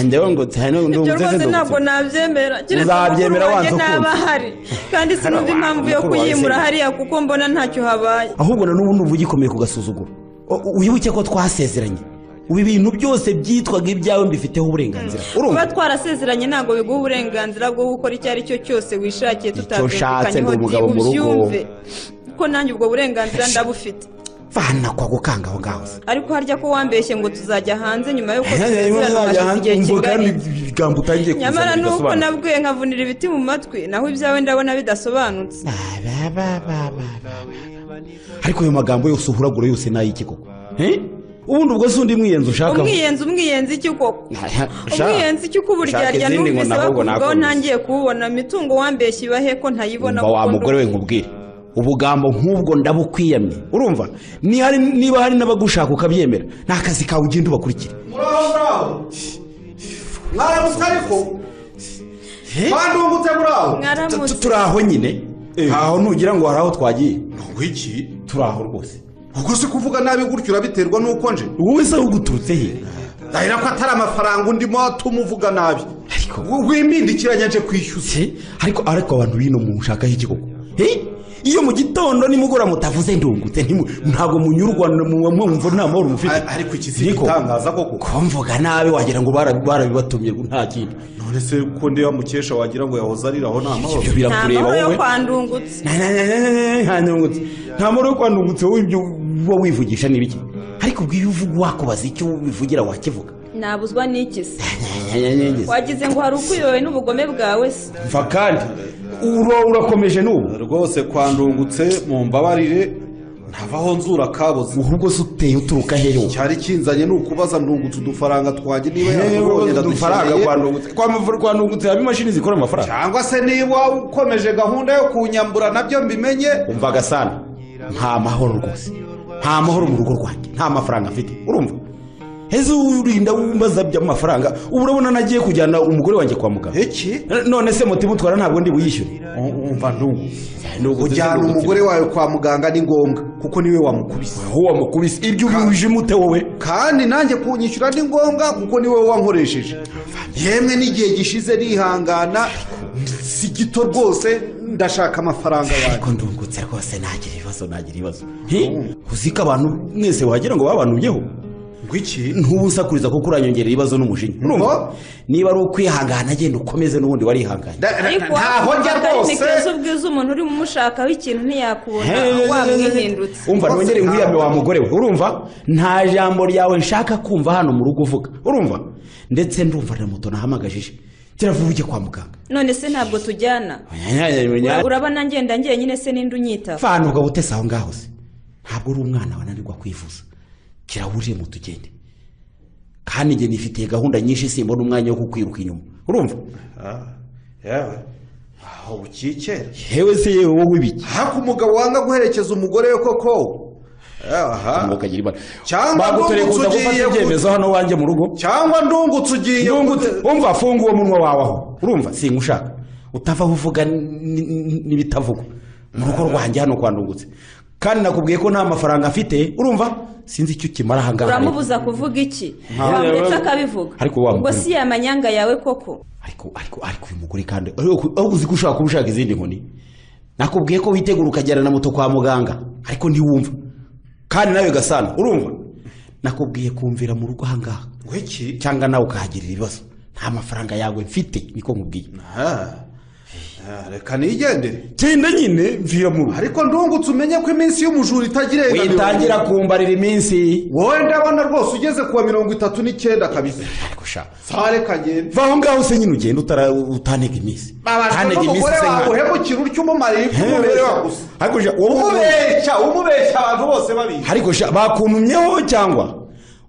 ndewe ngo cyane
ibyo rwose ntabwo nabyemera keretse mukuru
Uzabyemera
wanjye
wanze ukunze.
ntaba ahari kandi sinumva impamvu yo
mukuru wawe
kuyimura
se.
hariya kuko mbona ntacyo habaye
ahubwo na n'ubu numva ugikomeye ku gasuzuguro U- u- wibuke ko twasezeranye ubu ibintu byose byitwaga ibyawe mbifiteho uburenganzira urumva
kuba twarasezeranye ntabwo biguha uburenganzira bwo gukora icyo ari cyo cyose wishakiye
ushatse
tutabyumvikanyeho
ndi umugabo mu rugo.
ubyumve ko nanjye ubwo burenganzira ndabufite
vana kwa gukanga aho ngaho se
ariko harya ko wambeshye ngo tuzajya hanze nyuma y'uko
Rimwe
dusezerana
nzajya
hashize
hanze
igihe
umva kandi
kingana
ibigambo utangiye kuzana
nyamara nuko
bidasobanura.
nabwiye nkavunira ibiti mu matwi naho ibyawe ndabona bidasobanutse
ariko ayo magambo yose uhuragura yose ni ay'iki koko Eh? ubundi ubwo si undi mwiyenzi ushaka
umwiyenzi umwiyenzi iki koko umwiyenzi iki uko uburyarya numvise bakuvugaho ntangiye kuwubona mitungo wambeshye ibahe ko ntayibona
umva wa
kuko
mugore we nkubwire ubugambo nk'ubwo ndabukwiyamye urumva Ni hari- niba hari n'abagushaka ukabyemera ni akazi kawe ugenda ubakurikira
muraho ngaho mwaramutse ariko bandungutse muraho
Tu- tu- turi aho nyine aho nugira ngo hari aho twagiye
iki
turi aho rwose
ubwo si kuvuga nabi gutyo urabiterwa n'uko nje
wowe se uguturutse he
dahera ko atari amafaranga ndimo atuma uvuga nabi wimpindikiranya nje kwishyuza
ariko ariko abantu bino munshakaho iki koko Eh? iyo mu gitondo nimugora mutavuze ndungutse ntimu- ntabwo munyurwa na- mu- mwumva nta mahoro mufite
ariko iki si
Niko.
igitangaza koko
ko mvuga nabi wagira ngo bara- barabibatumye nta kintu
none se ko ndeba mukesha wagira ngo yahoze ariraho nta mahoro
Ibyo
nta
birakureba
mahoro yo
wowe
kwa ndungutse
Na- na- na- na- na- na- nta ndungutse. nta mahoro yo kwandungutse wowe ibyo uba wivugisha ni bike ariko ubwo iyo uvuga wakubaza icyo wivugira wakivuga
nabuzwa n'igize
nyanyanyanyiza
wagize ngo hari ukuyobewe n'ubugome bwawe se
mva kandi uro urakomeje n'ubu rwose kwa ndungutse mu mbabarire ntavaho nzura kabuze ahubwo se uteye uturuka hehe cyari kinzanye ni ukubaza ndungutse udufaranga twanjye niba yakubonye
udufaranga kwa
ndungutse kwa ndungutse harimo imashini zikora amafaranga cyangwa se niba ukomeje gahunda yo kunyambura nabyo mbimenye umva gasana nta mahoro rwose nta mahoro mu rugo rwanjye nta mafaranga mfite urumva heza urinda wumbaza by'amafaranga ubu urabona nagiye kujyana umugore wanjye kwa muganga iki none se mutima utwara ntabwo ndi buyishyure umva ndungu
kujyana umugore wawe kwa muganga ni ngombwa kuko niwe wamukubise
aho wamukubise ibyo ubihuje umute wowe
kandi nanjye kunyishyura ni ngombwa kuko niwe wankoresheje yemwe n'igihe gishize nihangana si gito rwose ndashaka amafaranga
ariko ndungutse rwose nagira ibibazo nagira ibibazo uzi ko abantu mwese wagira ngo babanubyeho
ngwiki
ntubusakuriza kuko uranyongerera ibibazo n'umujinya urumva niba ari ukwihangana agenda ukomeze n'ubundi warihanganye
ariko
ntaho njya rwose
ntikibazo ubwiza umuntu urimo umushakaho ikintu ntiyakubona wamwihindutse
umva nongere nkwiyame wa mugore we urumva nta jambo ryawe nshaka kumva hano mu rugo uvuga urumva ndetse ndumva na moto nahamagajije tiravuga ujye kwa muganga
none se ntabwo tujyana urabona ngenda ngeye nyine se n'indi unyitaba
fana ubwo butese aho ngaho se ntabwo uri umwana wananirwa kwivuza kirahurire mu tugende kandi njye nifitiye gahunda nyinshi simbona umwanya wo kukwiruka inyuma urumva
yewe aho ukikera
yewe se yewe wowe ibiki
haka umugabo wanga guherekeza umugore we koko
ukagira ibara
cyangwa ndungutse
kuza gufata
ugiye ku-
ibyemezo hano wanjye mu rugo
cyangwa ndungutse ugiye ku-
Ndungutse, umva funga uwo munwa wawe aho urumva singushaka utavaho uvuga ni- ni- n'ibitavugwa mu rugo rwanjye hano kwa ndungutse kandi nakubwiye ko nta mafaranga afite urumva sinzi icyo ukimara aha ngaha rero.
uramubuza kuvuga iki
Nta-
wamuretse akabivuga
Ariko wa
ubwo
mugore-
si yamanyanga yawe koko
ariko ariko uyu mugore kandi ariko aho uzi ko ushobora kuba ushaka izindi nkoni nakubwiye ko witegura ukajyana na moto kwa muganga ariko ntiwumva kandi nawe gasana urumva nakubwiye kumvira mu rugo aha ngaha
ngwiki
cyangwa nawe ukahagirira ibibazo nta mafaranga yawe mfite niko nkubwiye
Ah, reka nigendere
genda nyine mvira mu rugo
ariko ndungutse umenye ko iminsi y'umujura itagira
witangira kumbarira iminsi
wowe ndabona rwose ugeze kuwa mirongo itatu n'icyenda kabisa
gushaka
sareka ngende
va aho ngaho se nyine ugenda utara- utanega iminsi
babajwe n'umugore wawe uhemukira utyo umumarira ibyo umubereho gusa
hakurya wowe
umubeshya umubeshya abantu bose babizi
ariko sha bakuntumyeho cyangwa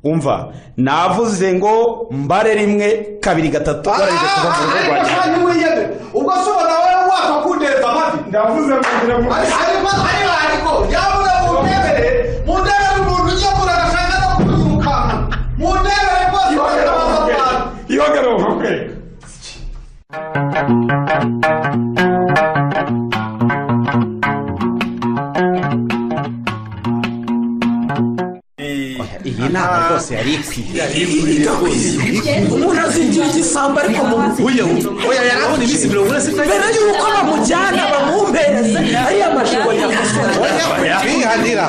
umva navuze ngo mbare rimwe kabiri gatatu barangije kuva mu rugo rwanjye
kandi mwiyemere ubwo se ubona wowe wakakundeza amavi ndavuze ngo ngira ngo ariko ariko ariko yavuga ngo ndebere mu ndebere umuntu ujya kurarashaka no kuzukana mu ndebere rwose bakabaza abantu
ihagarara kwe
iyi nama rwose yari ikwiye umuntu azingira igisambo ariko mu buye oya yarabona iminsi mirongo ine mbere y'uko bamujyana bamwumpereze ariya majigo yakosora
bihanira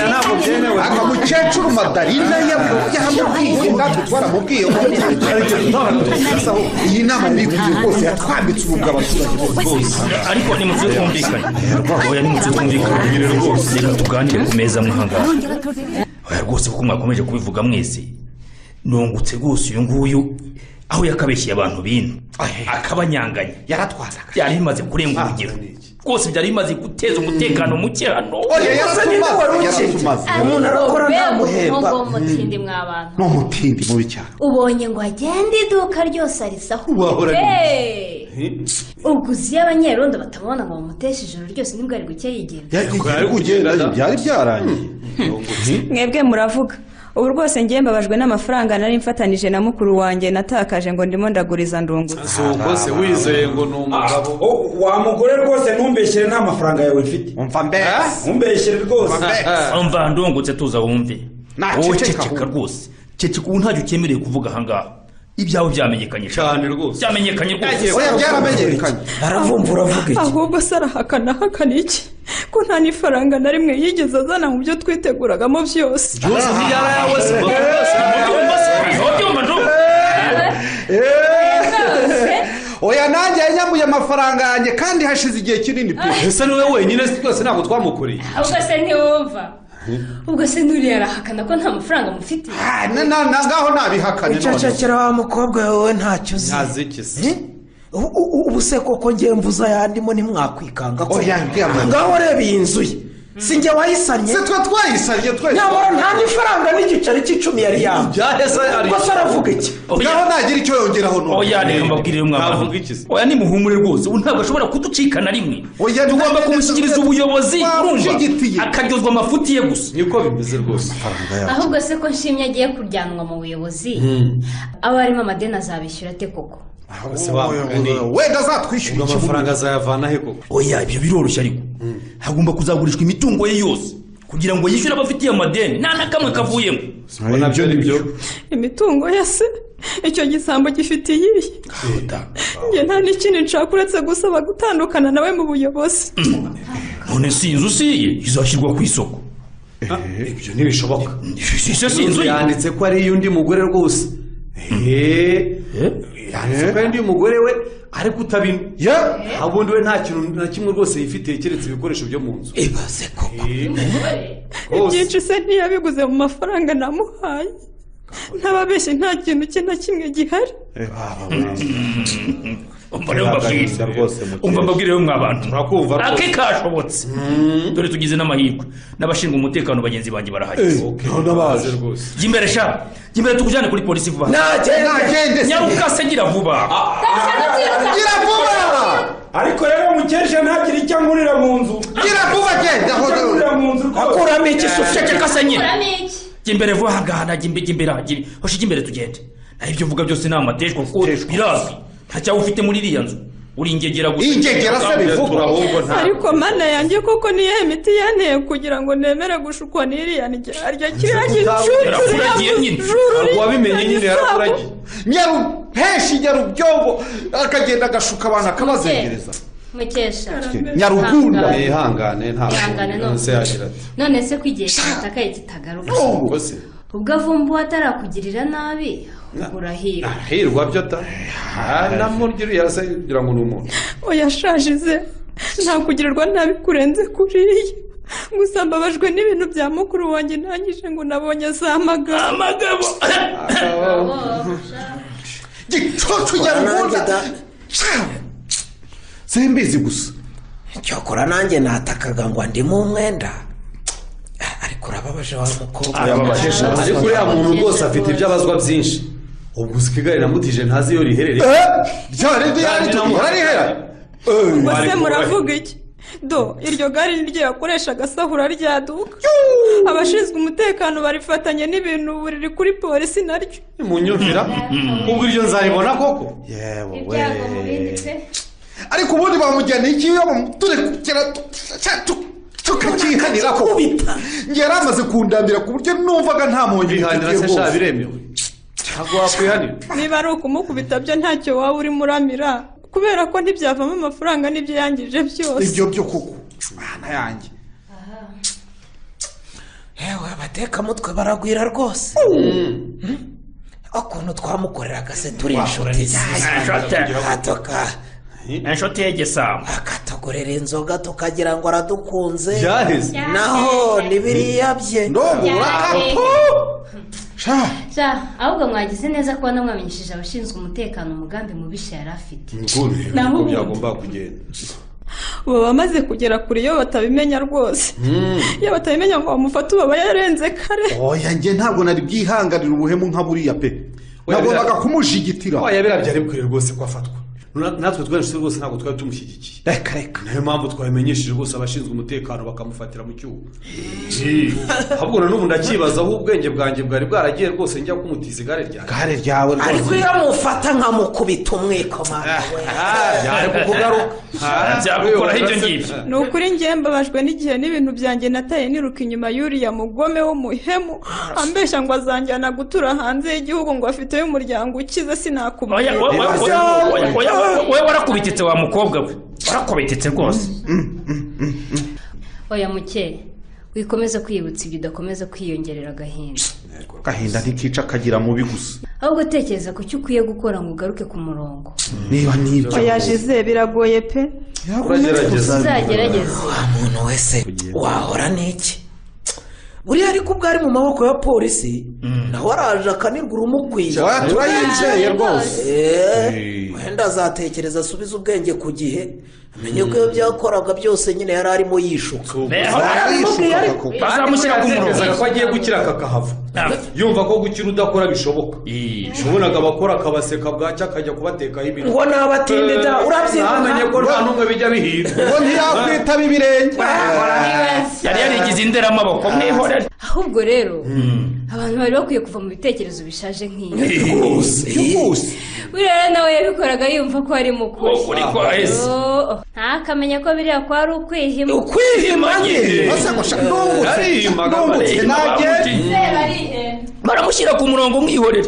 ntabwo byemewe aka mukecuru madarina yamubwiye natwe twaramubwiye ngo iyi nama nikuye rwose yatwambitse ububwa abaturage bose
ariko nimutse twumvikanye oya nimutse twumvikanye reka tuganire ku meza muhangara oya rwose kuko mwakomeje kubivuga mwese nungutse rwose uyu nguyu aho yakabeshyeye abantu bino akabanyanganya
yaratwaraga
byari bimaze kurenga urugero rwose byari bimaze guteza umutekano muke hano
oya yaratumaze yaratumaze
Umuntu
arakora
ntamuhemba
ntamuhemba
mutindi mwa bantu
ni umutindi mubi cyane
ubonye ngo agende iduka ryose arisaho
Wahora
umugore
ni-
ubwo uzi iyo abanyerondo batamubona ngo bamuteshe ijoro ryose nibwo ari guke yigendera
yari kugenda byari byarangiye
mwebwe muravuga ubu rwose ngiye mbabajwe n'amafaranga nari mfatanije na mukuru wanjye natakaje ngo ndimo ndaguriza ndungutse
rwose wizeye ngo ni umugabo
wa mugore rwose ntumbeshyire nta mafaranga yawe mfite
umva mbese
ntumbeshyire rwose
umva ndungutse tuza wumve
Naceceka
wowe
ahubwo.
ceceka rwose ceceka ubu ntacyo cyemerewe kuvuga ahangaha ibyawe byamenyekanye cyane rwose byamenyekanye rwose
oya byaramenyekanye
aravumbura avuga iki
ahubwo se arahakana ahakana iki ko nta n'ifaranga na rimwe yigeze azana mu byo twiteguragamo byose
oya nanjye yanyambuye amafaranga yanjye kandi hashize igihe kinini pe
ese niwe wenyine twese ntabwo twamukoreye
ahubwo se ntiwumva ubwo se n'uriya arahakana ko nta mafaranga mufitiye
na na na ngaho nabihakane
Ucecekera wa mukobwa wowe ntacyo uzi
ntaziki se
U- u- ubu se koko ngiye mvuza yandimo ntimwakwikanga ko
Oya, ndyamana.
ngaho reba iyi nzu ye si njye wayisannye
se twe twayisannye twese
nyamara nta n'ifaranga n'igiceri cy'icumi yari yambaye
Ibyaheze ari-
ubwo se aravuga iki
ngaho nagira icyo yongeraho n'ubu
oya reka mbabwirire mwabana oya nimuhumure rwose ubu ntabwo ashobora kuducika na rimwe
Oya,
tugomba
nanjye
kumushyikiriza
ndetse-
ubuyobozi urumva
Wamushyigikiye.
akaryozwa amafuti ye gusa
niko bimeze rwose amafaranga yacu
ahubwo se ko nshimye agiye kuryanwa mu buyobozi aba arimo amadeni azabishyura ate koko
wenda azatwishyura
amafaranga azayavana he koko
oya ibyo biroroshye ariko hagomba kuzagurishwa imitungo ye yose kugira ngo yishyure abafitiye amadeni nta na kamwe kavuyemo
nabyo ni byo
imitungo ya se icyo gisambo gifite iyihe njye nta n'ikindi nshaka uretse gusaba gutandukana nawe mu buyobozi
none si inzu si iye izashyirwa ku isoko
ibyo ntibishoboka
si se si inzu ye
yanditse ko ari iy'undi mugore rwose Eh, yanditse ko ari iy'undi mugore we ariko utabino ubundi we nta kintu na kimwe rwose yifitiye keretse ibikoresho byo mu nzu
ibaze koko
rwose
ibyinshi se ntiyabiguze mu mafaranga namuhaye ntababeshye nta kintu cye na kimwe gihari
umva rero mbabwire umva mbabwire rero mw'abantu
urakumva rwose
ake kashobotse dore tugize n'amahirwe n'abashinzwe umutekano bagenzi banjye barahageze
ntabaze rwose
jya imbere sha jya imbere tukujyane kuri polisi vuba
nagende se
nyarukase gira vuba
gira vuba
ariko rero mukesha ntagire icyo angurira mu nzu
gira vuba genda
icyo angurira mu nzu rwose
akuramo iki se ucecekase nyine
Kuramo iki?
jya imbere vuba hagahana jya imbe- jya imbere hagire hoshi jya imbere tugende naho ibyo uvuga byose ni amateshwa kuko birazwi nta cyawe ufite muri iriya nzu uri ingegera gusa
ingegera se bivugwa
ariko mana yanjye koko niyo miti yanteye kugira ngo nemere gushukwa n'iriya ndyarya kiriya gicururiya
Yakuragiye nyine.
uwabimenye nyine yarakuragiye
nyarupeshi nyarubyobo akagenda agashuka abantu akabazengereza
mukesha
nyarugunda
Ihangane.
ihangane ntabwo
Ihangane none.
se yagira ati
none se ko igihe cyatakaye kitagaruka
ubwo se
ubwo avumbuwe atarakugirira nabi ahubwo urahirwa
arahirwa byo ta namurya uriya se kugira ngo ni umuntu
uyashajize nta kugirirwa nabi kurenze kuriya gusa mbabajwe n'ibintu bya mukuru wanjye ntangije ngo nabonye zamagara
amagabo
gicucu nyarugunda simbizi gusa
cyokora nanjye natakaga ngo ndimo umwenda ariko urababaje wa mukobwa
ariko uriya muntu rwose afite ibyabazwa byinshi ubwo usika igare namutije ntazi iyo riherereye
byari byari turihera
bose muravuga iki do iryo gare ni ryo yakoreshaga asahura ryaduka abashinzwe umutekano barifatanye n'ibintu ubu riri kuri polisi naryo
munyumvira ubwo iryo nzaribona koko
yewe
ibyago mu bindi pe
ariko ubundi bamujyaniye iki iyo turi kugera tukakihanira ko njye yari amaze kundambira ku buryo numvaga nta muntu
bihanira se sha biremewe ntabwo wakwihanira
niba ari ukumukubita byo ntacyo waba urimo uramira kubera ko ntibyavamo amafaranga n'ibyo yangije byose
ibyo byo kuko mwana yanjye
yewe abatekamutwe baragwira rwose Hmm? ukuntu twamukoreraga se turi inshuti atoka
inshuti y'igisambo
akatugurira inzoga tukagira ngo aradukunze
byaheze
naho ni biriya bye
ndobura kapu sha
sha ahubwo mwagize neza kuba namwamenyesheje abashinzwe umutekano umugambi mubisha yari afite
nguni uko byagomba kugenda
baba bamaze kugera kure iyo batabimenya rwose iyo batabimenya ngo bamufate uba yarenze kare
oya njye ntabwo nari bwihanganira ubuhemu nka buriya pe
Oya,
nagombaga
bya-
kumujigitira
waya biriya byari bikwiriye rwose ko afatwa Na- natwe twese rwose ntabwo twari tumushyigikiye
reka reka
niyo mpamvu twabimenyesheje rwose abashinzwe umutekano bakamufatira mu cyuho ahubwo na n'ubu ndakibaza aho ubwenge bwanjye bwari bwaragiye rwose njya kumutiza igare ryanjye
gare ryawe
ariko iyo mufata nkamukubita umwikoma
byari kukugaruka
byagukoraho ibyo ngibyo
ni ukuri njye mbabajwe n'igihe n'ibintu byanjye nataye niruka inyuma y'uriya mugome w'umuhemu ambeshya ngo azanjyana gutura hanze y'igihugu ngo afiteyo umuryango ukize
oya
sinakubwira
oya, oya, oya, oya, oya, warakubititse wa mukobwa we warakubititse rwose
oya mukeye wikomeze kwibutsa ibyo udakomeza kwiyongerera agahinda
agahinda ntikica kagira mubi gusa
ahubwo utekereza ku cyo ukwiye gukora ngo ugaruke ku murongo
niba nibyo
oyajize biragoye pe
uragerageza
uzagerageze
wa muntu wese wahora n'iki uriya ariko ubwo ari mu maboko ya polisi nawe araje akanirwa urumukwiye
Oya, turayizeye rwose.
Eh, wenda azatekereza asubize ubwenge ku gihe amenye ko iyo byakoraga byose nyine yari arimo yishuka
bazamushyira ku murongo ko agiye gukira kakahava yumva ko gukira udakora bishoboka ubonaga abakora akabaseka bwacya akajya kubatekaho ibintu
Ngo naba atinde da,
Eh,
urabyibona?
ntamenye ko nta n'umwe bijya bihinda
ngo ntiyakwitaba ibirenge
yari yarigize inderamaboko mwihorere
ahubwo rero abantu bari bakwiye kuva mu bitekerezo bishaje nk'ibi
rwose
buriya rero nawe yabikoraga yumva ko ari mukuru
Ukuri kwa Yesu.
ntakamenya ko biriya ko ari ukwihima
ukwihima nyine Yarimaga
ndungutse
bareba,
nanjye
baramushyira ku murongo mwihorere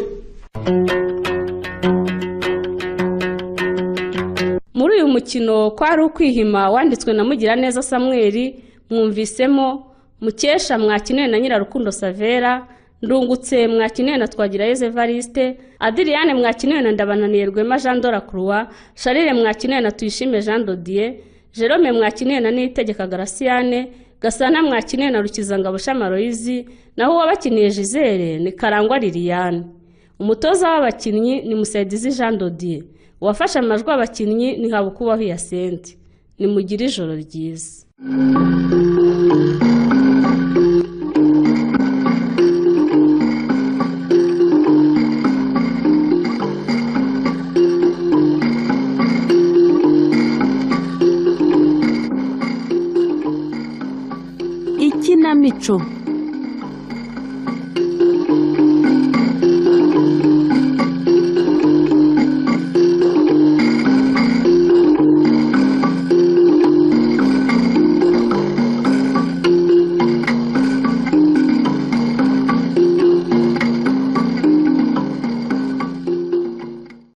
muri uyu mukino kwari ukwihima wanditswe na mugiraneza samweri mwumvisemo mukesha mwakinewe na nyirarukundo savera ndungutse mwakinewe na twagirayezu evariste adiriyane mwakinewe na ndabananiye rwema jean dora croix sharire mwakinewe na tuyishime jean dodier jerome mwakinewe na niyitegeka garasiyane gasana mwakinewe na rukizangabo shamaroyizi naho uwabakiniye jizere ni karangwa liliane umutoza w'abakinnyi ni musaidizi jean dodier uwafashe amajwi abakinnyi ni habukubaho yasente nimugire ijoro ryiza
ikinamico